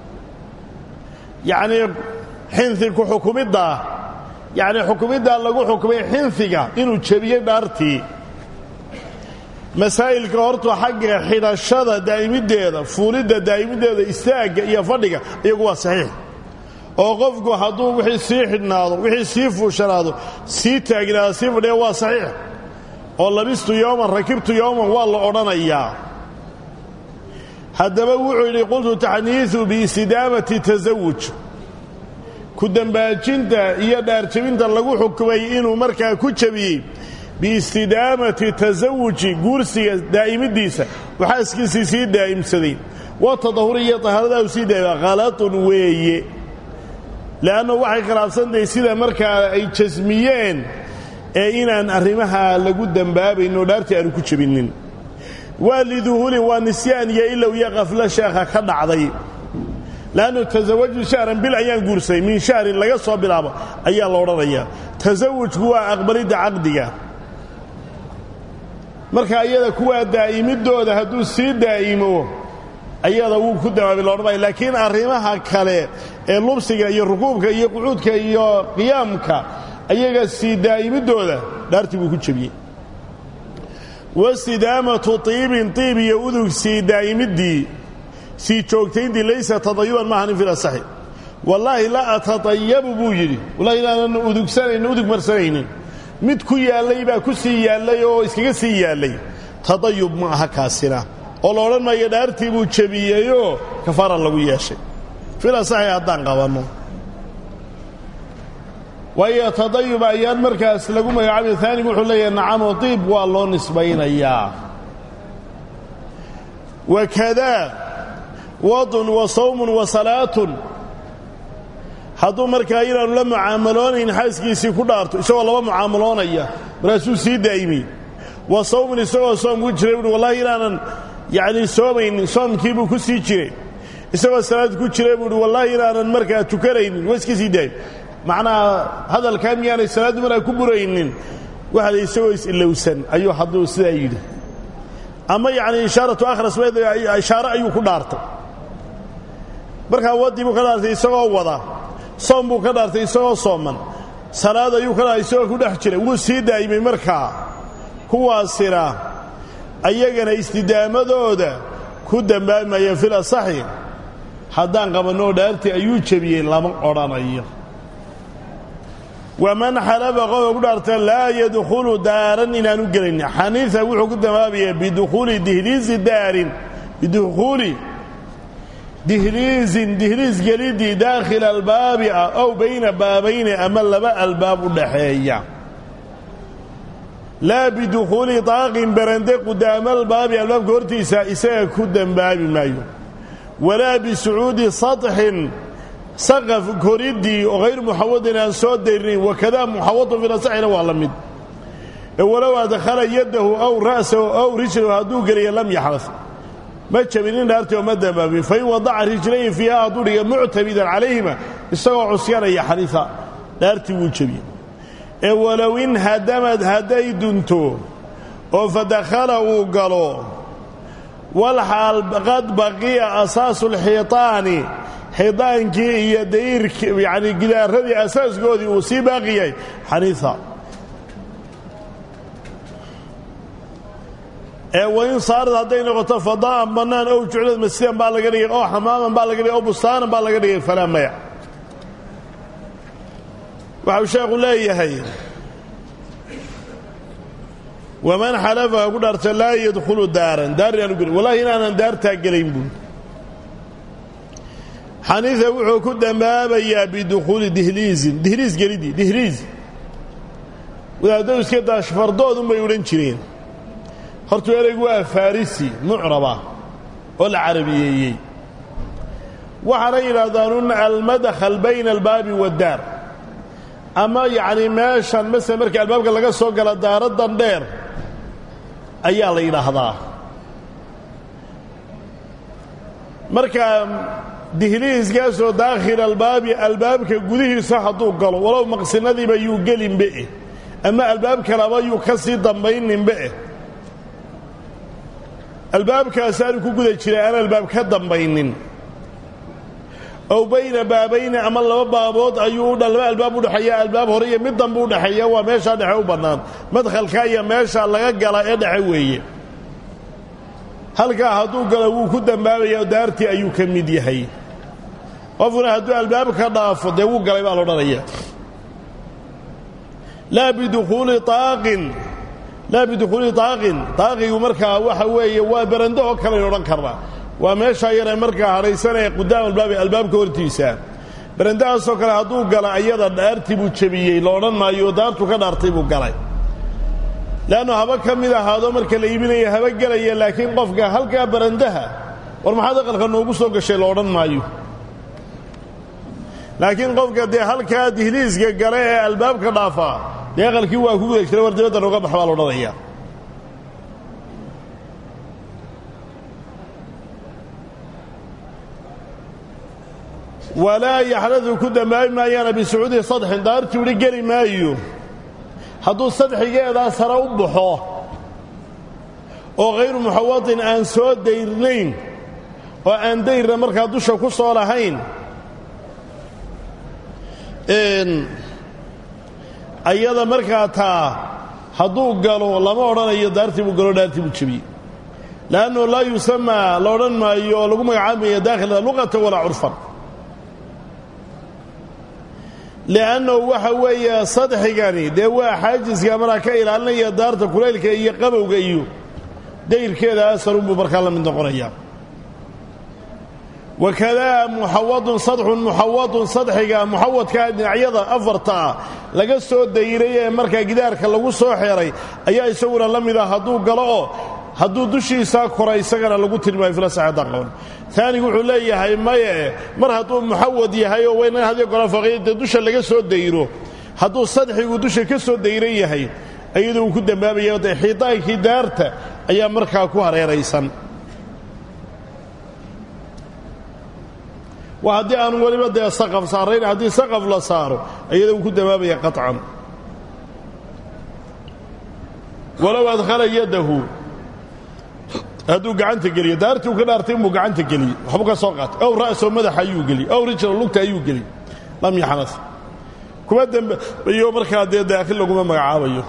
yacnii xinhi ku xukumiddaa yacnii xukumiddaa lagu xukumay xinhiga inuu jebiyey dhaartii masaa'ilka horta xagga xidhashada daa'imiddeeda fuulidda daa'imiddeeda istaagga iyo fadhiga iyagu waa saxiix oo qofku hadduu wixii sii xidhnaado wixii sii fuushanaado sii taagnaado sii fadhiya waa saxiix oo labistu yowman rakibtu yowman waa la odhanayaa haddaba wuxuu yidhi qultu taxniisu biistidaamati tasawuj ku dembaajinta iyo dhaarjebinta lagu xukumay inuu markaa ku jebiyey biistidaamati tasawuji guursiga daa'imiddiisa oo xaaskiisii sii daa'imsaday wa tadahuri iyo tahaaradaa u sii daa'ima khalatun weeye le'annu waxay khilaafsantahay sida markaa ay jasmiyeen ee inaan arrimaha lagu dembaabayn oo dhaartii aanu ku jebinnin waa liduhuulin waa nisyaan iyo ilow iyo khaflo sheekha ka dhacday leannu tasawaju shahran bil ayaan guursaday min shahrin laga soo bilaabo ayaa la odhanayaa tasawujku waa aqbalidda caqdiga marka ayada kuwaa daa'imiddooda hadduu sii daa'imo ayada wuu ku damaabi loodhamaya laakiin arrimaha kale ee lubsiga iyo rukuubka iyo qucuudka iyo qiyaamka ayaga sii daa'imiddooda dhaartii buu ku jebiyey wastidaamatu tiibin tiib iyo udug sii daa'imiddii sii joogtayntii laysa tadayuban maahanin fil asaxi wallaahi la atatayabu buu yidhi wallahi inaanan udugsanaynin udug marsanaynin mid ku yaallay baa ku sii yaallay oo iskaga sii yaallay tadayub ma aha kaasina oo la odhan maayo dhaartii buu jebiyeyoo kafaara lagu yeeshay fil asaxi haddaan qabanno waayo tadayub ayaan markaas lagu magacaabay aanigu wuxuu leeyahay nacamo diib waa loo nisbaynayaa wakadaa wadun wa sawmun wa salaatun hadduu markaa inaanu la mucaamaloonayn xaaskiisii ku dhaarto isagoo laba mucaamaloonaya markaasuu sii daa'imay wa sawmun isagoo soom ku jiray buui wallahi inaanan yacnii soomaynin soomkiibuu ku sii jiray isagoo salaad ku jiray buuhi wallaahi inaanan markaa tukanaynin waa iska sii daa'im macnaha hadalkaa miyaanay salaaddu markaa ku buraynin waxa la isagoo is-ilowsan ayuu hadduu sidaa yidhi ama yacni ishaaratu akhras ishaare ayuu ku dhaartay markaa waddii buu ka dhaartay isagoo wada soom buu ka dhaartay isagoo sooman salaad ayuu ka dhaartay isagoo ku dhex jiray wuu sii daa'imay markaa kuwaasina ayagana istidaamadooda ku dembaamayeen fil asaxi haddaan qabanoo dhaartii ayuu jebiyey lama odhanayo waman xalafa qofka ku dhaarta laa yadkhulu daaran inaanu gelaynin xaniifa wuxuu ku damaabayaa bidukhuuli dihliisi daarin bidukhuuli dihliisin dihliis gelidii daakhila albaabi ah ow bayna baabayni ama laba albaab u dhaxeeya laa bidukhuuli daaqin berande qudaama albaabi albaabka hortiisa isaga ku dembaabi maayo walaa bisucuudi saطxin saqaf koriddii oo hayr muxawadin aan soo dayrinayn wakadaa muxawadun finasaxina waa la mid walow adkhala yaddahu aw ra'sahu aw rijlahu hadduu geliya lam yaxdas ma jabinin dhaartii oo ma dambaabin fain wadaca rijlayn fiiha hadduu dhiga muctamidan calayhima isagoo cusyanaya xaniifa dhaartii wuu jebiyey ee walow in hadamad hadday dunto oo fadakhala uu galo walxaal qad baqiya asaasu lxiitaani xidaankii iyo dayrki yacni gidaaradii asaaskoodii uu sii baaqi yahay xaniifa ee wain saarad hadday noqoto fadaa'an bannaan ow juclad masjidan baa laga dhigay oo xamaaman baa laga dhigay oo bustaanan baa laga dhigay falaa maya waxau sheekhu leeyahay waman xalafa ku dhaarta laa yadkhulu daaran daar inaanu gelin wallahi inaanan daartaa gelayn buui xaniifa wuxuu ku dambaabayaa bidukhuuli dihliizin dihliis gelidii dihliis wadaadadu iska daashfardoodun bay odhan jireen hortuu ereygu waa farisi mucraba oo la carabiyeeyey waxaana yidhaahdaan almadkhal bayna albaabi waaddaar ama yacni meeshan masele marka albaabka laga soo gala daaradan dheer ayaa la yidhaahdaa marka dihliiskaasoo daakhila albaabi albaabka gudihiisa hadduu galo walow maqsinadiiba yuu gelinbeeh ama albaab kalaba yuu ka sii dambayninbeeh albaabkaasaanu ku guda jiray aan albaab ka dambaynin ow bayna baabayni ama laba baabood ayuu laba albaab udhexeeya albaab hore iyo mid dambe udhexeeya waa meeshaa dhexe u bannaan madkhalka iyo meesha laga gala ee dhexe weeye halkaa hadduu galo wuu ku dambaabaya daartii ayuu ka mid yahay qofkuna hadduu albaab ka dhaafo dee wuu galay baa laodhanaya laa bidukhuuli aaqin laa bidukhuuli taaqin taaqigu markaa waxa weeye waa berando oo kaleyn odhan karnaa waa meeshaa yaree markaa hadhaysanaya qudaam albaabi albaabka hortiisa berandahaasoo kale hadduu gala ayada dhaartii buu jebiyey la odhan maayo daartu ka dhaartay buu galay leannu haba ka mid ahaado marka la iibinaya haba gelaya laakiin qofka halkaa barandaha war maxaad aqalka noogu soo gashay la odhan maayo laakiin qofka dee halkaa dihliiska gale ee albaabka dhaafaa dee aqalkii waa ku guda jira war dibadda nooga bax baa la odhanaya walaa yaxdadu ku dambaabi maayaana bisucuudi sadxin daartii whi geli maayo hadduu sadxigeedaa sare u baxo oo khayru muxawadin aan soo dayrnayn oo aan dayrna markaa dusha ku soo lahayn ayada markaa taa hadduu galo lama odhanayo daartii buu galo dhaartii buu jebiyey leannu laa yusamaa la odhan maayo oo lagu magacaabaya daakhila luqata walaa curfan li'annahu waxa weeye sadxigani dee waa xaajiska markaa ka ilaalinaya daarta kulaylka iyo qabowga iyo dayrkeeda asarunbuu markaa la mid noqonayaa wakadaa muxawadun sadxun muxawadun sadxiga muxawadkaa dhinacyada afarta ah laga soo dayray ee markaa gidaarka lagu soo xeeray ayaa isaguna la mid ah hadduu galo oo hadduu dushiisaa kora isagana lagu tilmaayo filasaxadan qaban taanigu wuxuu leeyahay maye mar hadduu muxawad yahay oo waynan hadiyo gola faqiidda dusha laga soo dayro hadduu sadxigu dusha ka soo dayran yahay iyadu uu ku dambaabaya de xiitaankii daarta ayaa markaa ku hareeraysan waa haddii aanu weliba dee saqaf saarayn haddii saqaf la saaro iyada uu ku dambaabaya qaطcan walow adkhala yadahu hadduu gacanta geliyo daartii uu ka dhaartay inbuu gacanta geliyey waxbuu ka soo qaatay ow ra'soo madaxa ayuu geliyey ow rijla lugta ayuu geliyey lam yaxnas kuma dembayo markaa dee daakhil laguma magacaabayo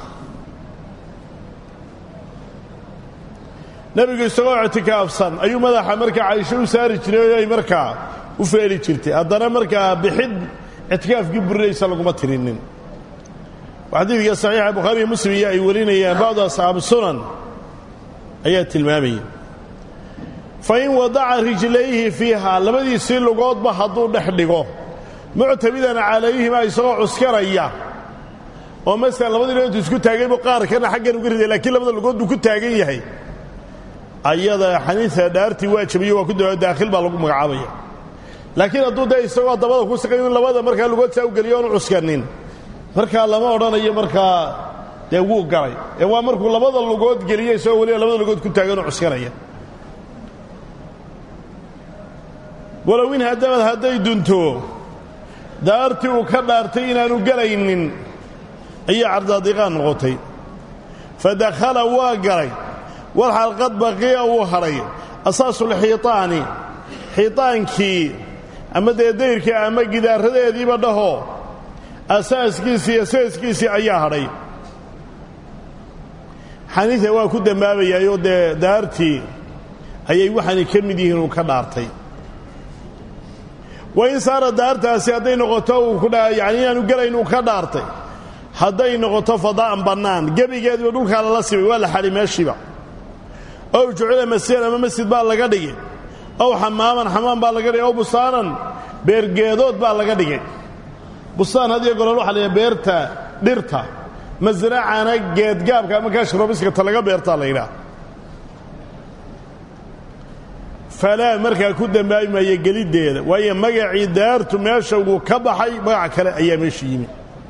nebigu isagoo ictikaafsan ayuu madaxa markaa caysho u saari jiray ay markaa u feeli jirtay haddana markaa bixid ictikaafkii burinaysa laguma tirinin xadiidka saxiixa bukhaariiyo muslim iyo ay warinayaan bacdu asxaabu sunan ayaa tilmaamaya fa in wadaca rijlayhi fiiha labadiisii lugoodba hadduu dhex dhigo muctamidan calayhima isagoo cuskanaya oo masalan labadii lugood isku taagay buu qaarkana xaggan uga riday laakiin labada lugood buu ku taagan yahay ayada xaniisa dhaartii waa jabiyo waa ku da daakhil baa lagu magacaabaya laakiin hadduu dee isagoo dabada ku saqay in labada markaa lugood saa u geliyo oonu cuskanin markaa lama odhanayo markaa dee wuu galay ee waa markuu labada lugood geliyo isagoo weliba labada lugood ku taaganoo cuskanaya walow in haddabad hadday dunto daartii uu ka dhaartay inaanu gelaynin ayay cardaadiqaan noqotay fa dakhala waa galay wal xalqad baqiya uu hadhay asaasulxiitaani xiitaankii ama dee dayrkii ama gidaaradeediiba dhaho asaaskiisii iyo seeskiisii ayaa hadhay xaniisa waa ku dembaabayaayoo dee daartii ayay waxaanay ka mid yihiin uu ka dhaartay wa in saara daartaasi hadday noqoto uu ku yani inaanu gelayn uu ka dhaartay hadday noqoto fadaa'an bannaan gebigeediba dhulkaa lala simay waa la xadhi meeshiiba ow jucila masjidan ama masjid baa laga dhigay ow xamaaman xamaam baa laga dhigay ow bustaanan beergeedood baa laga dhigay bustaan hadiyo golol waxa la beerta dhirta masracana geedgaabka ama kaashrobiskata laga beertaa la yidhaah falaa markaa ku dembaabi maayo geliddeeda waayo magacii daartu meesha wuu ka baxay magac kale ayaa meesha yimi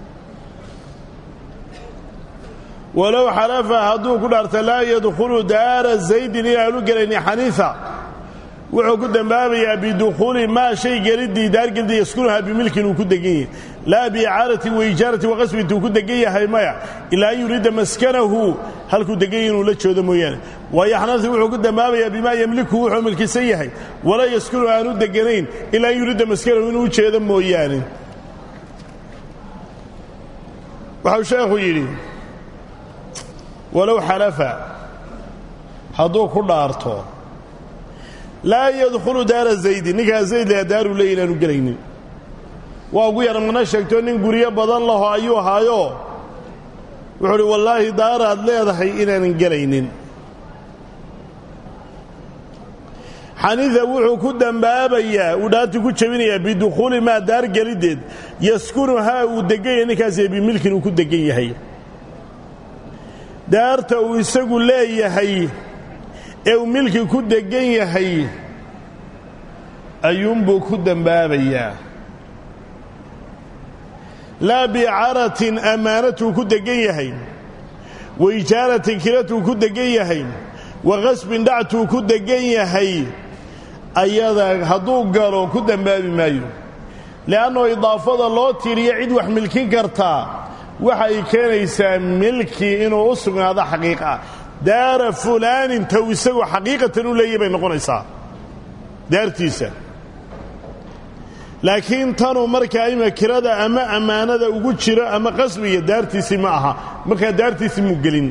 walow xalafa hadduu ku dhaarta laa yadkhulu daara zaydin inaanu gelayni xaniifa wuxuu ku dembaabayaa bidukhuuli maa shay geliddii daargelidii yaskunuhaa bimilkin uu ku degan yahay laa biicaaratin waijaaratin waqasbi intuu ku degan yahay maya ilaa an yuriida maskanahu halkuu degan yahay inuu la joodo mooyaane waayo xanafi wuxuu ku dembaabayaa bimaa yemliku wuxuu milkisan yahay walaa yaskunu aanu deganayn ilaa an yuriida maskanahu inuu u jeedo mooyaane waxau sheekhu yidhi walow xalafa hadduu ku dhaarto laa yadkhulu daara zaydi ninkaa zayd lea daaruu leey inaanu gelaynin waa ugu yara mana sheegto nin guryo badan laho ayuu ahaayo wuxuu uhi wallaahi daaraad leedahay inaanan gelaynin xaniifa wuxuu ku dembaabayaa uu dhaartii ku jebinayaa bidukhuuli maa daar geliddeed yaskunuhaa uu degan yahay ninkaasi bimilkin uu ku degan yahay daarta uu isagu leeyahay ee uu milki ku degan yahay ayuunbuu ku dembaabayaa laa biicaratin ammaanatuu ku degan yahay wa ijaaratin kiratuu ku degan yahay wa qasbin dhactuu ku degan yahay ayada hadduu galo ku dembaabi maayo le'annoo idaafada loo tiiriyo cid wax milkin kartaa waxay keenaysaa milki inuu u sugnaado xaqiiqa ah daara fulaanin taw isagoo xaqiiqatan u leeyahy bay noqonaysaa daartiisa laakiin tanuu markaa ima kirada ama ammaanada ugu jiro ama qasbiga daartiisii ma aha markaa daartiisii muu gelin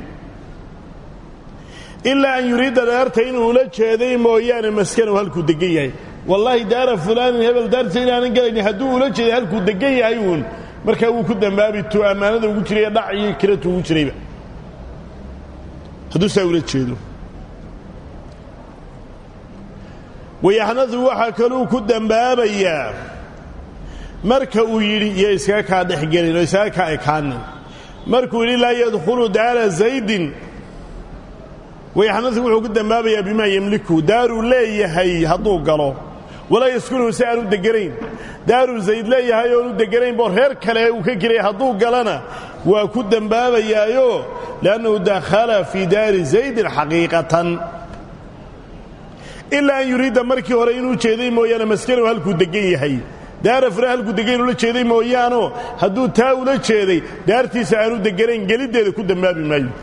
ilaa an yuriidda daarta inuu ula jeeday mooyaane maskanow halkuu degan yahay wallaahi daara fulaanin hebel daartiisa inaanan gelayni hadduu ula jeeday halkuu degan yahay uun markaa wuu ku dembaabi tu ammaanada ugu jiray ee dhac iyo kiratu ugu jirayba hadduu saa ula jeedo wayaxnadu waxaa kaluu ku dembaabayaa marka uu yidhi iyo iskaga kaa dhexgelin oo iskaga kaa ekaanin markuu yidhi laa yadkhulu daara zaydin wayaxnadu wuxuu ku dembaabayaa bimaa yemliku daaruu leeyahay hadduu galo walaa yaskunuhu si aanu deganayn daaruu zayd leeyahay oonu deganayn boo reer kale uu ka gelaya hadduu galana waa ku dembaabayaayo liannahu dakhala fii daari zaydin xaqiiqatan ilaa an yuriidda markii hore inuu jeeday mooyaane maskanow halkuu degan yahay daara fure halkuu degan ula jeeday mooyaano hadduu taa ula jeeday daartiisa aanu deganayn geliddeeda ku dembaabi maayo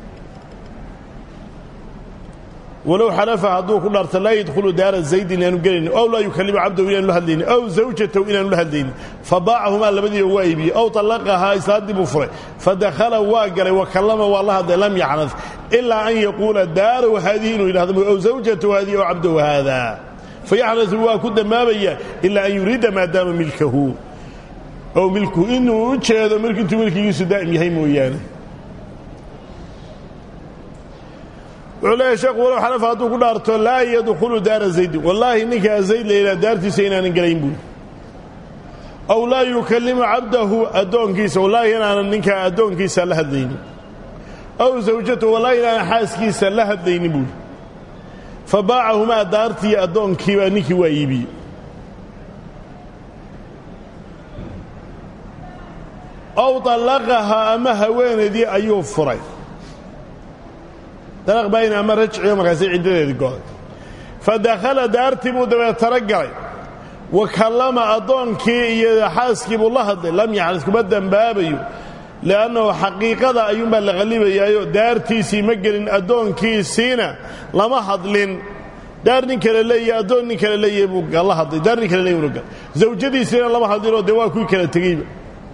walow xalafa hadduu ku dhaarta laa yadkhulu daara zaydin inaanu gelaynin ow laa yukalimu cabdahu inaanu la hadlaynin ow zawjatahu inaanu la hadlaynin fabaacahumaa labadiiba waa iibiyey ow طallaqahaa islaaddii buu furay fadakhala waa galay wa kallama waa la hadlay lam yacnad ilaa an yaquula daaraw haadihi inuu yidhahdo ow zawjatahu haadihi ow cabdahu haada fayaxnatu waa ku dambaabaya ilaa an yuriida maadaama milkahu ow milkuhu inuu u jeedo intuu milkigiisu daa'im yahay mooyaane wuxuu leeyahay sheekhu walow xanafa hadduu ku dhaarto laa yadkhulu daara zaydin wallaahi ninkaa zayd layidhaha daartiisa inaanan gelayn buuri aw laa yukallimu cabdahu addoonkiisa wallaahi inaanan ninkaa addoonkiisa la hadlaynin aw zawjatahu wallaahi inaanan xaaskiisa la hadlaynin buuri fa baacahumaa daartii addoonkiibaa ninkii waa iibiyey aw طallaqahaa ama haweenaydii ayuu furay dalaq baayin ama rajciyo markaasi ciddadeedii goday fa dakhala daartii buu dabeetaro galay wa kallama addoonkii iyo xaaskii buu la hadlay lam yaxris kuma dembaabayo li'annahu xaqiiqada ayuunbaa la qallibayaayo daartiisii ma gelin addoonkiisiina lama hadlin daar nin kale leeyahe addoon nin kale leeyahe buu la hadlay daar nin kale leeyahe buu gal zawjadiisiina lama hadlinoo dee waa kuwii kala tegeyba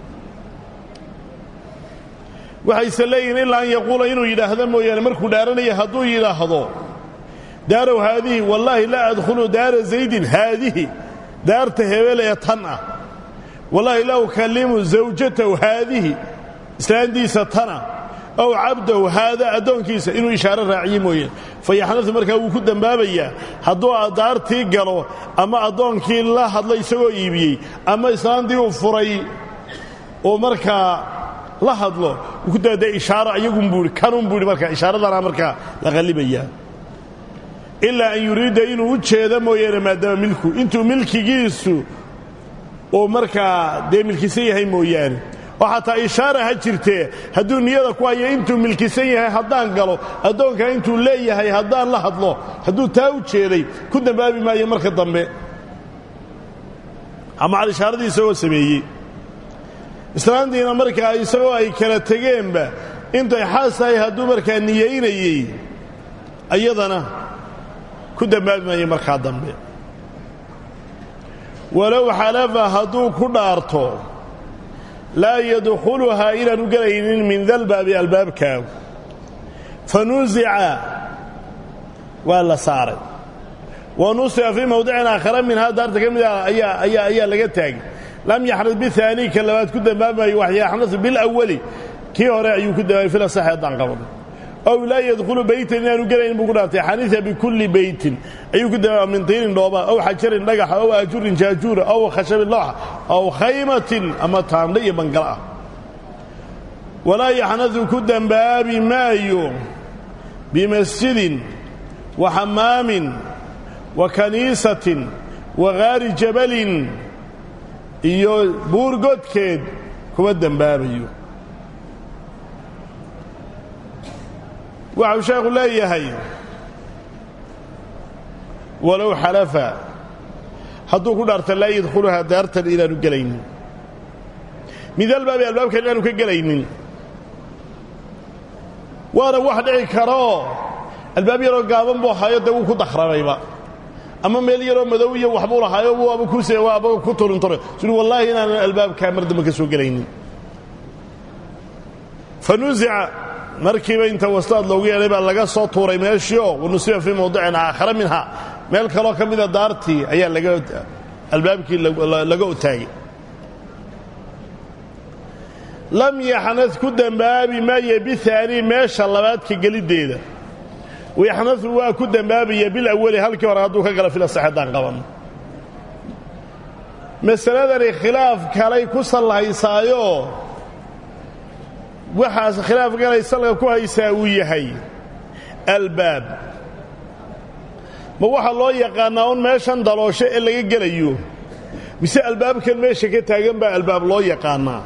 waxayse leeyihin ilaa an yaquula inuu yidhaahdo mooyaane markuu dhaaranaya hadduu yidhaahdo daarow haadihi wallaahi laa adkhulu daara zaydin haadihi daarta hebel ee tan ah wallaahi laa ukallimu zawjatahu haadihi islaantiisa tana ow cabdahu haada addoonkiisa inuu ishaaro raaciye mooyaane fayaxnatu markaa wuu ku dembaabayaa hadduu daartii galo ama addoonkii la hadlay isagoo iibiyey ama islaantii uu furay oo markaa la hadlo ku daadee ishaaro iyagun buuhi kanun buuhi markaa ishaaradana markaa la qallibayaa ilaa an yuriida inuu u jeedo mooyaane maadaama milku intuu milkigiisu uu markaa dee milkisan yahay mooyaane oo xataa ishaara ha jirtee hadduu niyada ku hayo intuu milkisan yahay haddaan galo addoonkaa intuu leeyahay haddaan la hadlo hadduu taa u jeeday ku dembaabi maayo marka dambe ama cal ishaaradii isagoo sameeyey islaantiina markaa isagoo ay kala tegeenba intay xaas tahay hadduu markaa niyaynayey ayadana ku dembaabi maayo markaa dambe walow xalafa hadduu ku dhaarto laa yadkhuluhaa inaanu gelaynin min dalbaabi albaabkaa fa nusica waa la saaray wa nusica fii mawdicin aakhara minhaa daarta ka mid ah ayaa laga taagay lam yaxnad biaani ka labaad ku dembaabayo wax yaxnadu bilawali kii hore ayuu ku dambaabay filasax haddaan qaban ow laa yadkhulu beytan inaanu gelayn buu ku dhaartay xaniia bikulli beytin ayuu ku dambaaba min tiinin dhooba ow xajarin dhagaxa ow aajurin jaajuura ow khashabin lawxa ow khaymatin ama taandha iyo bangala ah walaa yaxnadu ku dembaabi maayo bimasjidin wa xamaamin wa kaniisatin wa gaari jabalin iyo buur godkeed kuma dembaabayo waxau sheekhu leeyahay walow xalafa hadduu ku dhaarta laa yadkhuluhaa daartan inaanu gelaynin mid albaabi albaabkan inaanu ka gelaynin waana wax dhici karoo albaab yaroo gaaban buu ahaayo dee wuu ku dakhramayba ama meel yaroo madow iyo waxbuu lahaayo waaba kuaba ku turintore sui wallaahi inaanan albaabkaa mar dambe ka soo gelaynin fa nusica markiiba inta wastaad loogu yeedhay baa laga soo tuuray meeshii oo wanusiba fii mawdicin aakhara minha meel kaloo ka mida daartii ayaa laga albaabkii laga otaagay lam yaxnad ku dembaabi maaye biaanii meesha labaadka geliddeeda wayaxnadu waa ku dembaabaya bilawali halkii hore hadduu ka gala filasax haddaan qaban masaladani khilaaf kalay ku sallahaysaayo waxaas khilaaf galay salka ku haysaa uu yahay albaab ma waxaa loo yaqaannaa un meeshan daloosho ee laga gelayo mise albaabkan meesha ka taagan baa albaab loo yaqaannaa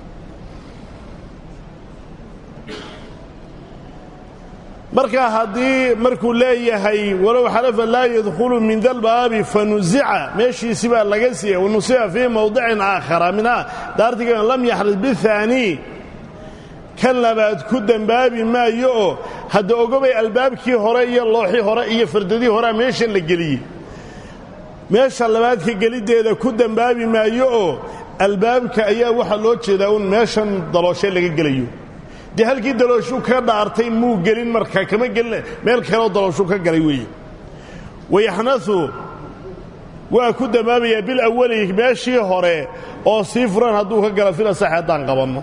markaa haddii markuu leeyahay walow xalafa laa yadkhulu min dalbaabi fanusica meeshiisi baa laga siiyey wanusica fii mawdicin aakhara minha daartiga lam yaxris biaanii kan labaad ku dembaabi maayo oo hadda ogobay albaabkii hore iyo looxii hore iyo fardadii horea meeshan la geliyey meesha labaadka geliddeeda ku dembaabi maayo oo albaabka ayaa waxaa loo jeedaa uun meeshan dalooshe laga gelayo dee halkii dalooshu ka dhaartay muu gelin marka kama gelin meel kaleo dalooshu ka galay weeye wayaxnau waa ku dambaabayaa bil awali meeshii hore oo sii furan hadduu ka galo fil asaxi haddaan qabanno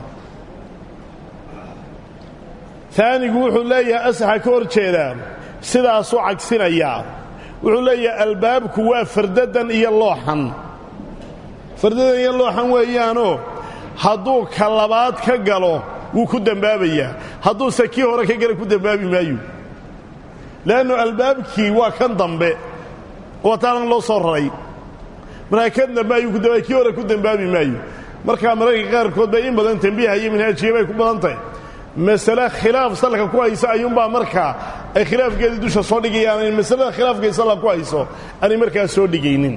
aanigu wuxuu leeyahay asaxa ka hor jeedaa sidaasuu cagsinayaa wuxuu leeyahay albaabku waa fardadan iyo looxan fardadan iyo looxan weeyaanoo hadduu ka labaad ka galo wuu ku dembaabayaa hadduuse kii hore ka gala ku dembaabi maayo le'annu albaabkii waa kan dambe wataanan loo soo raray markaa kan dambe ayuu kudamba kii hore ku dembaabi maayo markaa mararka qaarkood bay in badan tembiiha iyo manhaajiya bay ku badan tahay masale khilaaf salka ku hayso ayuunbaa markaa ay khilaafkeedii dusha soo dhigayaan masalada khilaafkay salka ku hayso aanay markaa soo dhigaynin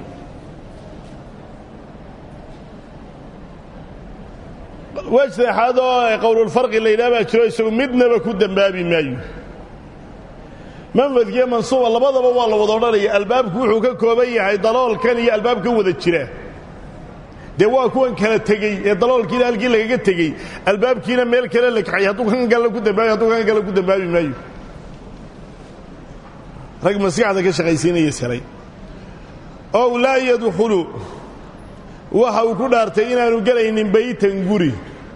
wej saddexaad oo qowlulfarqi la yidhaha baa jiro isagu midnaba ku dembaabi maayo manfadkiiyo mansuuba labadaba waa la wada odhanaya albaabku wuxuu ka kooban yahay daloolkan iyo albaabka wada jira dee waa kuwan kala tegey ee daloolkiina halkii lagaga tegey albaabkiina meel kale la kaxay hadduu kan galla ku dambaabi hadduu kan galla ku dambaabi maayo rag maskaxda ka shaqaysiinaya salay ow laa yadkhulu waxa uu ku dhaartay inaanu gelaynin baytan guri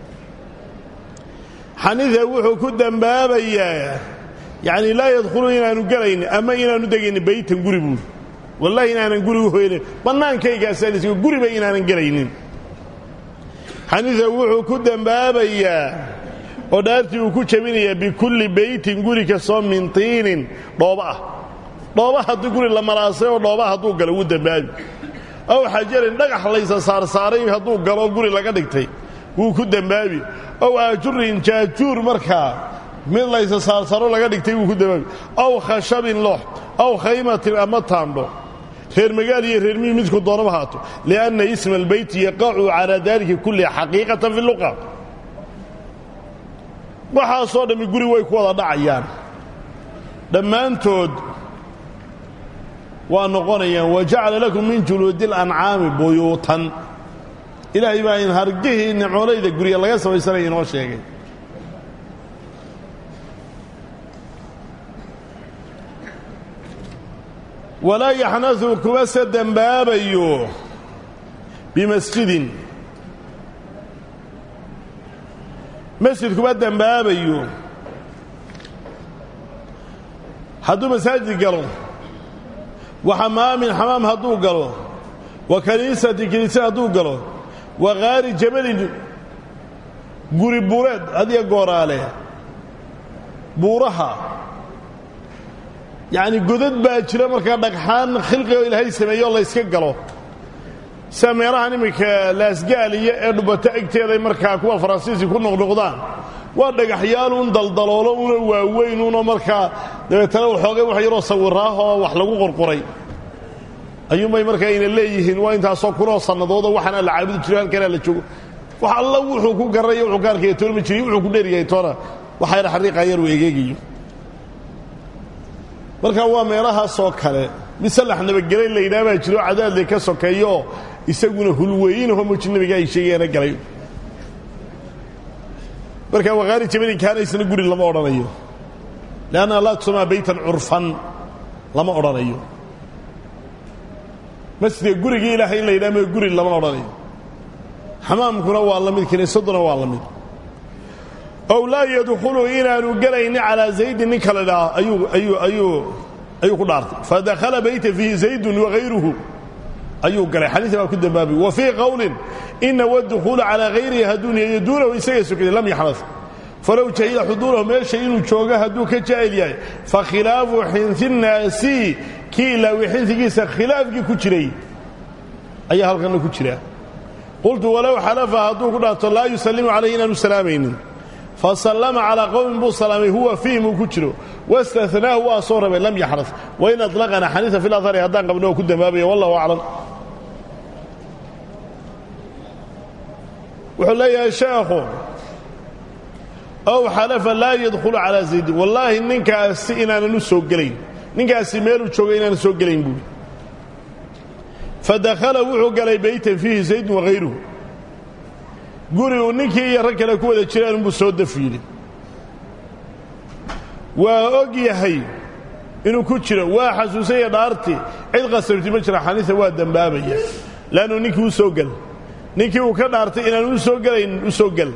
xaniifa wuxuu ku dembaabayaa yacni laa yadkhulu inaanu gelaynin ama inaanu degaynin baytan guri buuri wallahi inaanan guri u hoynin bannaankaygaasaan guriba inaanan gelaynin xaniifa wuxuu ku dembaabayaa oo dhaartii uu ku jabinayaa bikulli baytin guri kastoo min tiinin dhooba ah dhooba haddii guri la malaasay oo dhooba hadduu galo wuu dembaabi ow xajarin dhagax laysa saarsaaray hadduu galo guri laga dhigtay wuu ku dembaabi ow aajurin jaajuur markaa mid laysa saarsaaro laga dhigtay wuu ku dembaabi ow khashabin loox ow khaymatin ama taandho reer magaal iyo reer miyi midku doonaba haato lianna isma albeyti yaqacu calaa daalika kullihi xaqiiqatan fi luqa waxaasoo dhammi guri way ku wada dhacayaan dhammaantood waa noqonayaan wajacala lakum min juluudi اlancaami buyuutan ilaahay baa in hargihii nimcoolayda gurya laga samaysanaya inoo sheegay walaa yaxnadu kuma se dembaabayo bimasjidin masjid kuma dembaabayo hadduu masaajid galo wa xamaamin xamaam hadduu galo wa kaniisati kiniisa hadduu galo wa kaari jabalin guri buureed adiga gooraale buuraha yacni godad baa jira markaa dhagxaan khilqigo ilaahay sameeyo o layska galo sida meelahan iminka laasgaaliya ee dhubato egteeday markaa kuwa faransiisi ku noqnoqdaan waa dhagaxyaal un daldaloolo una waaweyn una markaa dabeetana waxoogay wax yaroo sawiraahoo wax lagu qorquray ayuunbay markaa ayna leeyihiin waa intaasoo kunoo sannadooda waxaana la caabudi jiro halkanaa la joogo wax alla wuxuu ku garanayo wuxuu ka arkaya toona ma jiriy wuxuu ku dheeryahay toona waxa yar xariiqa yar uu egeegayo marka waa meelahaasoo kale mid sallax nabadgelay la yidhaha baa jiro cadaadle ka sokeeyooo isaguna hulweynahoo muji nabiga ay sheegayaana galay marka waqaari jabalinkaana isna guri lama odhanayo leanna laa tusamaa baytan curfan lama odhanayo masjidka gurigii ilaahay in la yidhaha ma guri lama odhanayo xamaamkuna waa la mid kiniisaduna waa la mid ow laa yadkhulu inaanu gelayni calaa zaydin ninka la dhaha ayuu ayuu ayuu ayuu ku dhaartay fadakhala bayta fiihi zaydun wagayruhu ayuu galay xadiis baa ku dambaabay wa fii qowlin ina wadukhuula calaa hayrihi hadduu niyeeyo duunahu isaga sokday lam yaxnas falow jahila xuduurahu meesha inuu joogo hadduu ka jaahil yahay fa khilaafu xinsi nnaasi kii ilaawi xinsigiisa khilaafkii ku jiray ayaa halkanna ku jira qultu walow xalafa hadduu ku dhaarto laa yusallimu calayhi inaanu salaamaynin fasallama calaa qowmin buu salaamay huwa fiihim uu ku jiro wastanaahu waa soo rabay lam yaxras wain aطlaqana xaniisa fi lahari haddaan qabno oo ku dambaabaya wallahu aclam wuxuu leeyahay sheekhu ow xalafa laa yadkhulu calaa zaydin wallaahi ninkaasi inaanan u soo gelayn ninkaasi meeluu joogay inaanan soo gelayn buuri fadakhala wuxuu galay baytan fiihi zaydun wahayruhu guri uu ninkii iyo rag kale ku wada jiraan unbuu soo daf yidhi waa og yahay inuu ku jiro waa xasuusanya dhaarti cid qasabti ma jira xaniisa waa dembaabaya leannu ninkii u soo gel ninkii uu ka dhaartay inaan u soo gelayn u soo gel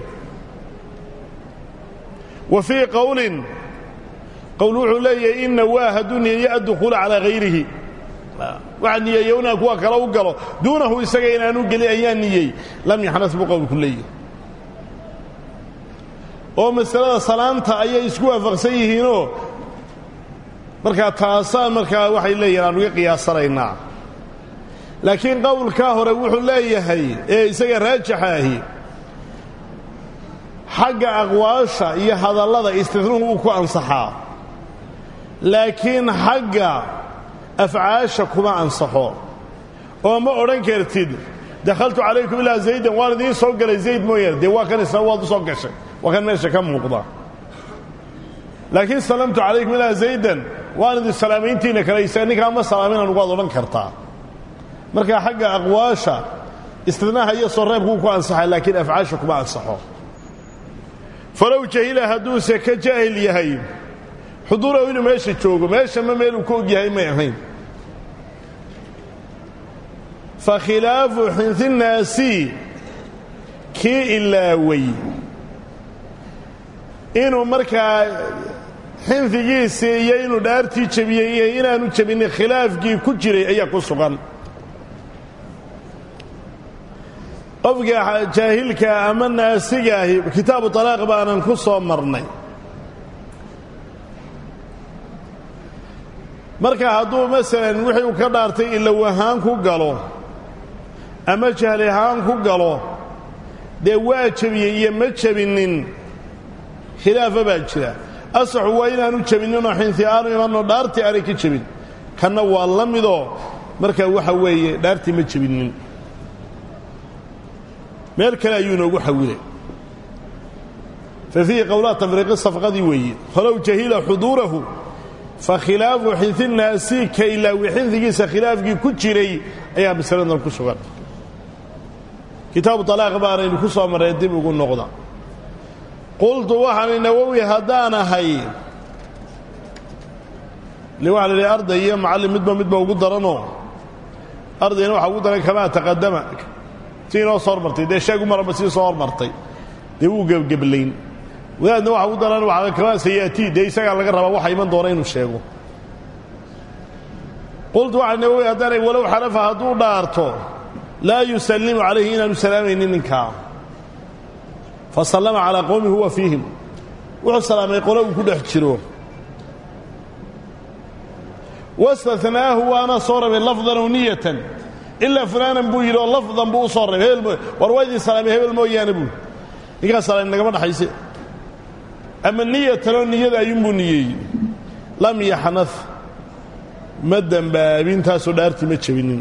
wa fii qowlin qowl wuxuu leeyahay inna waa hadduu niyeeyo addukuula calaa hayrihi waxaa niyeeya inaan kuwa kale u galo duunahu isaga inaanu gelin ayaa niyey lam yaxnas buu qowlku leeyahay oo masalada salaanta ayay isku waafaqsan yihiinoo markaa taasaan markaa waxay leeyihin aan uga qiyaasanaynaa laakiin qowlkaa hore wuxuu leeyahay ee isaga raajixa ahi xagga aqwaasha iyo hadallada istidnuhu uu ku ansaxaa laakiin xagga afcaasha kuma ansaxo oo ma odhan kartid dakhaltu calaykum ilaa zaydan waan idiin soo galay zayd mooyaane dee waa kan isna waad u soo gashay waa kan meesha ka muuqda laakiin salamtu calaykum ilaa zaydan waan idin salaamayntiina kale isaga ninkaa ma salaaminaan waad odhan kartaa marka xagga aqwaasha istidnaaha iyo soo reebkuu ku ansaxay laakiin afcaasha kuma ansaxo falow jahila hadduuse ka jaahil yahay xuduurahu inuu meesha joogo meesha ma meeluu ka og yahay may ahayn fa khilaafu xinhinnaasi kii ilaaway inuu markaa xinfigiisii iyo inuu dhaartii jebiyey iyo inaanu jebinin khilaafkii ku jiray ayaa ku sugan qofka jaahilka ama naasigaahi kitaabu talaaq baanan ku soo marnay marka hadduu masalan wixii uu ka dhaartay ilow ahaan ku galo ama jahli ahaan ku galo dee waa jebiyey iyo ma jebinin khilaafa baa jira asaxu waa inaanu jebinninoo xinti aanu imanno dhaartii aanay ka jebin kanna waa la midoo marka waxa weeye dhaartii ma jebinnin meel kale ayuu inoogu xawilay fa fiihi qowlaa tafriiqi safqadii weeye falow jahila xuduurahu fa khilaafu xinti naasi ka ilaawi xindigiisa khilaafkii ku jiray ayaa masaladan ku sugan kitaabu talaaq baanaynu ku soo marray dib ugu noqda qultu waxaani nawowi haddaan ahay le waxa la idhi arday iyo macallin midba midba ugu daranoo ardayna waxaa ugu daran kamaa taqadama si inoo soo hormartay dee sheegu maraba sii soo hormartay dee wuu gebgeblayn wadaadna waxa ugu daran waa kamaa sayaatii dee isagaa laga rabaa waxa iman doona inuu sheego qultu waxaa nawowi haddaanay walow xalafa hadduu dhaarto laa yusallimu calayhi inaanu salaamaynin ninkaa fasallama calaa qowmi huwa fiihim wuxuu salaamay qole uu ku dhex jiro wastathnaahu waana soo rabay lafdan aw niyatan ilaa fulaanan buu yidhi oo lafdan buu u soo rabay hebel mooy war waa idin salaamay hebel mooyaane buu ninkaa salaam nagama dhaxayse ama niyatan oo niyada ayuunbuu niyeeyey lam yaxnad ma dembaabin taasoo dhaartii ma jebinin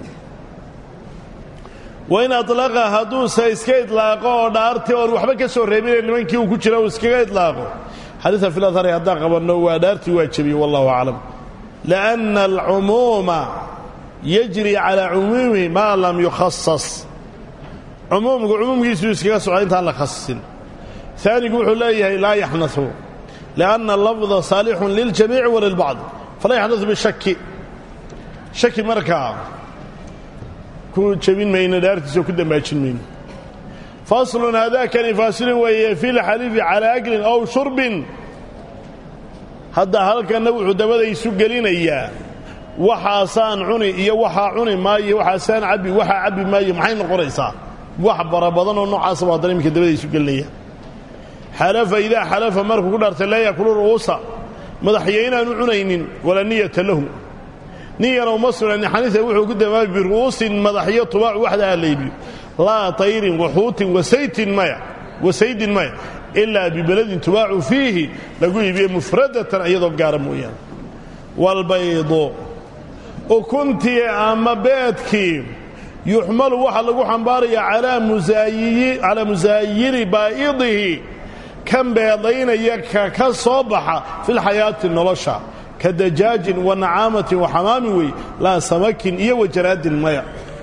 wain alaqa hadduuse iska idlaaqo oo dhaartii oon waxba ka soo reebine nimankii uu ku jira uu iskaga idlaaqo xadiiثa fi lahari haddaan qabanno waa dhaartii waa jebiye wallahu aclam liأnna alcumuuma yajri calىa cumuumihi maa lam yukhasas cumuumku cumuumkiisuu iskaga socda intaan la khasisin aanigu wuxuu leeyahay laa yaxnau liأnna lafda saalixun liljamiici wa lilbacd falaa yaxnau bishaki shaki markaa ku jebin mayno dhaartiisa oo ku dambaajin mayno faslun haadaakani faasilin weeye fi lxaliifi calaa aklin ow shurbin hadda halkanna wuxuu dabada isu gelinayaa waxaasaan cuni iyo waxaa cuni maayo waxaasaan cabbi waxaa cabbi maayo maxay noqonaysaa wax bara badan oo noocaasa waa haddana iminka dabada isu gelinaya xalafa idaa xalafa markuu ku dhaartay laa yakulu ru'uusa madaxyo inaanu cunaynin walaa niyata lahu niyana uma sugnanin xaniisa wuxuu ku damaabi biru'uusin madaxyo tubaacu waxda ha laybiyo laa tayrin waxuutin wasaytin maya wasaydin maya ilaa bibeladin tubaacu fiihi lagu iibiye mufradatan iyadoo gaara mooyaane walbaydo ukuntii ama beedkii yuxmalu waxaa lagu xambaarayaa calaa musaayiri baa'idihi kan beedaynaya ka ka soo baxa filxayaati nolosha ka dajaajin wa nacaamatin wa xamaamin wey laa samakin iyo wajaraadin maya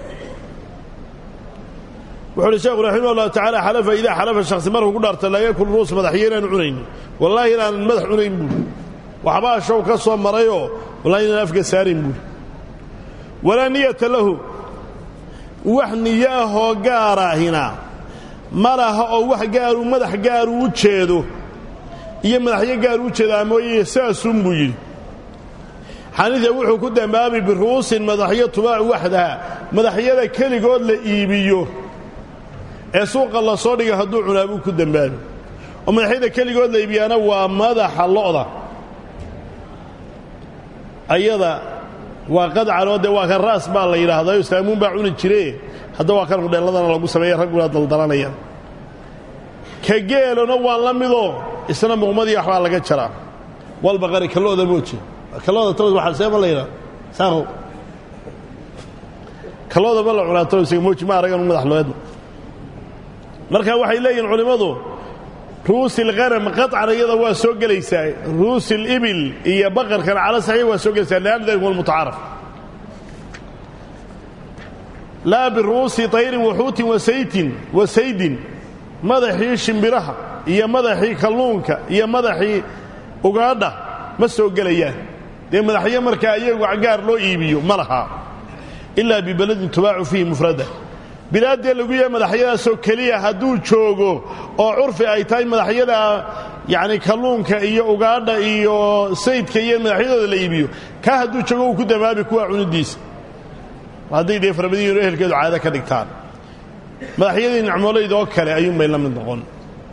wuxu uhi sheekhu raximah ullahu tacala xalafa idaa xalafa shakhsi markuu ku dhaarta laa yakul ruus madaxyo inaanu cunaynin wallaahi inaanan madax cunayn buuri waxbaa show ka soo marayoo walaa inaan afka saarin buuri walaa niyata lahu wax niyo ahoo gaaraahina ma laha oo wax gaaruu madax gaaruu u jeedo iyo madaxyo gaaruu u jeedaa mooye saasun buu yidhi xaniifa wuxuu ku dambaabi biru'uusin madaxyo tubaacu waxdaha madaxyada keligood la iibiyo ee suuqa la soo dhiga hadduu cunaabuu ku dembaabi oo madaxyada keligood la iibiyaana waa madaxa lo'da ayada waa qadcanoo dee waa kan raas baa la yidhaahdaa islaamuun baa cuni jire hadda waa kan hudheelladana lagu sameeya ragguna daldalanayaan ka geelona waa la midoo isna muqmadii waxbaa laga jaraa walbaqari kalooda mooje kalooda toos waxaa seema la yidhaha saaqow kalooda ma la cunaa toos mooji ma aragan madax looedna marka waxay leeyihin culimmadu ruusi lghanam qaطcan iyada waa soo gelaysaa ruusi libil iyo baqarkan cala saxiix waa soo gelaysaa lianna dalika huwa almutacaaraf laa biru'uusi tayrin waxuutin wasaytin wa saydin madaxii shimbiraha iyo madaxii kalluunka iyo madaxii ugaadha ma soo gelayaan dee madaxyo markaa iyagu gaar loo iibiyo ma laha ilaa bibeladin tubaacu fiihi mufrada bilaaddee lagu yahay madaxyadaasoo keliya hadduu joogo oo curfi ay tahay madaxyada yacni kalluunka iyo ugaadha iyo saydka iyo madaxyadooda la iibiyo kaa hadduu joogo uu ku damaabi kuwa cunidiisa hadday dee farabadiyiinu ehelkeedu caado ka dhigtaan madaxyadii nicmoolayda oo kale ayuunbay la mid noqon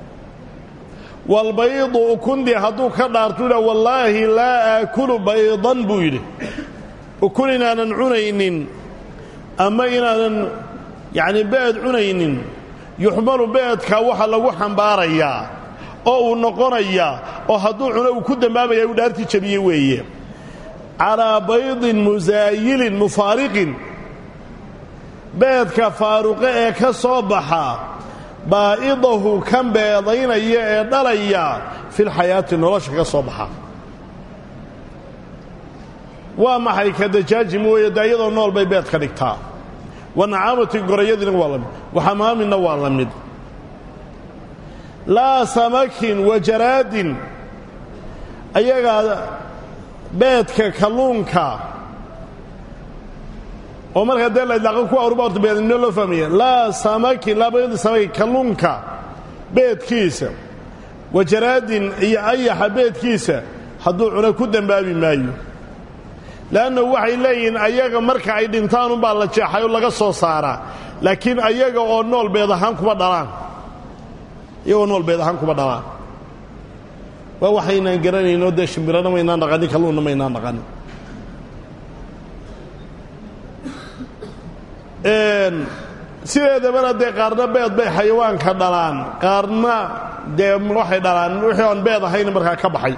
walbaydu ukundi hadduu ka dhaartu yidha wallaahi laa aakulu baydan buu yidhi ukun inaanan cunaynin ama inaanan yacni beed cunaynin yuxmalu beedka waxa lagu xambaarayaa oo uu noqonayaa oo hadduu cuno uu ku dambaabaya uu dhaartii jabiye weeye calaa baydin musaayilin mufaariqin beedka faaruqe ee ka soo baxa baa'idahu kan beedaynaya ee dhalaya filxayaati nolosha ka soo baxa waa maxay ka dajaaji mooye dee iyadoo nool bay beed ka dhigtaa wa nacaamati gorayadiina waa la mid waxamaaminna waa la mid laa samakin wa jaraadin ayagaa beedka kalluunka oo markaa dee la idlaaqo kuwa aruba horta beednimo loo fahmaya laa samakin laa baydi samakin kalluunka beedkiisa wa jaraadin iyo ayaxa beedkiisa hadduu cuno ku dembaabi maayo le'anna waxay leeyihiin ayaga marka ay dhintaan unbaa la jeexay oo laga soo saaraa laakiin ayaga oo nool beed ahaan kuma dhalaan iyagoo nool beed ahaan kuma dhalaan waa waxaynaan garanayno dee shimbirana maynaan dhaqanin kalluunna maynaan dhaqanin sideedabana dee qaarna beed bay xayawaanka dhalaan qaarna dee waxay dhalaan wixii aan beed ahayn markaa ka baxay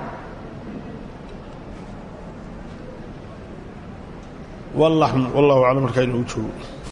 wallahu aclam markaa inoogu joogo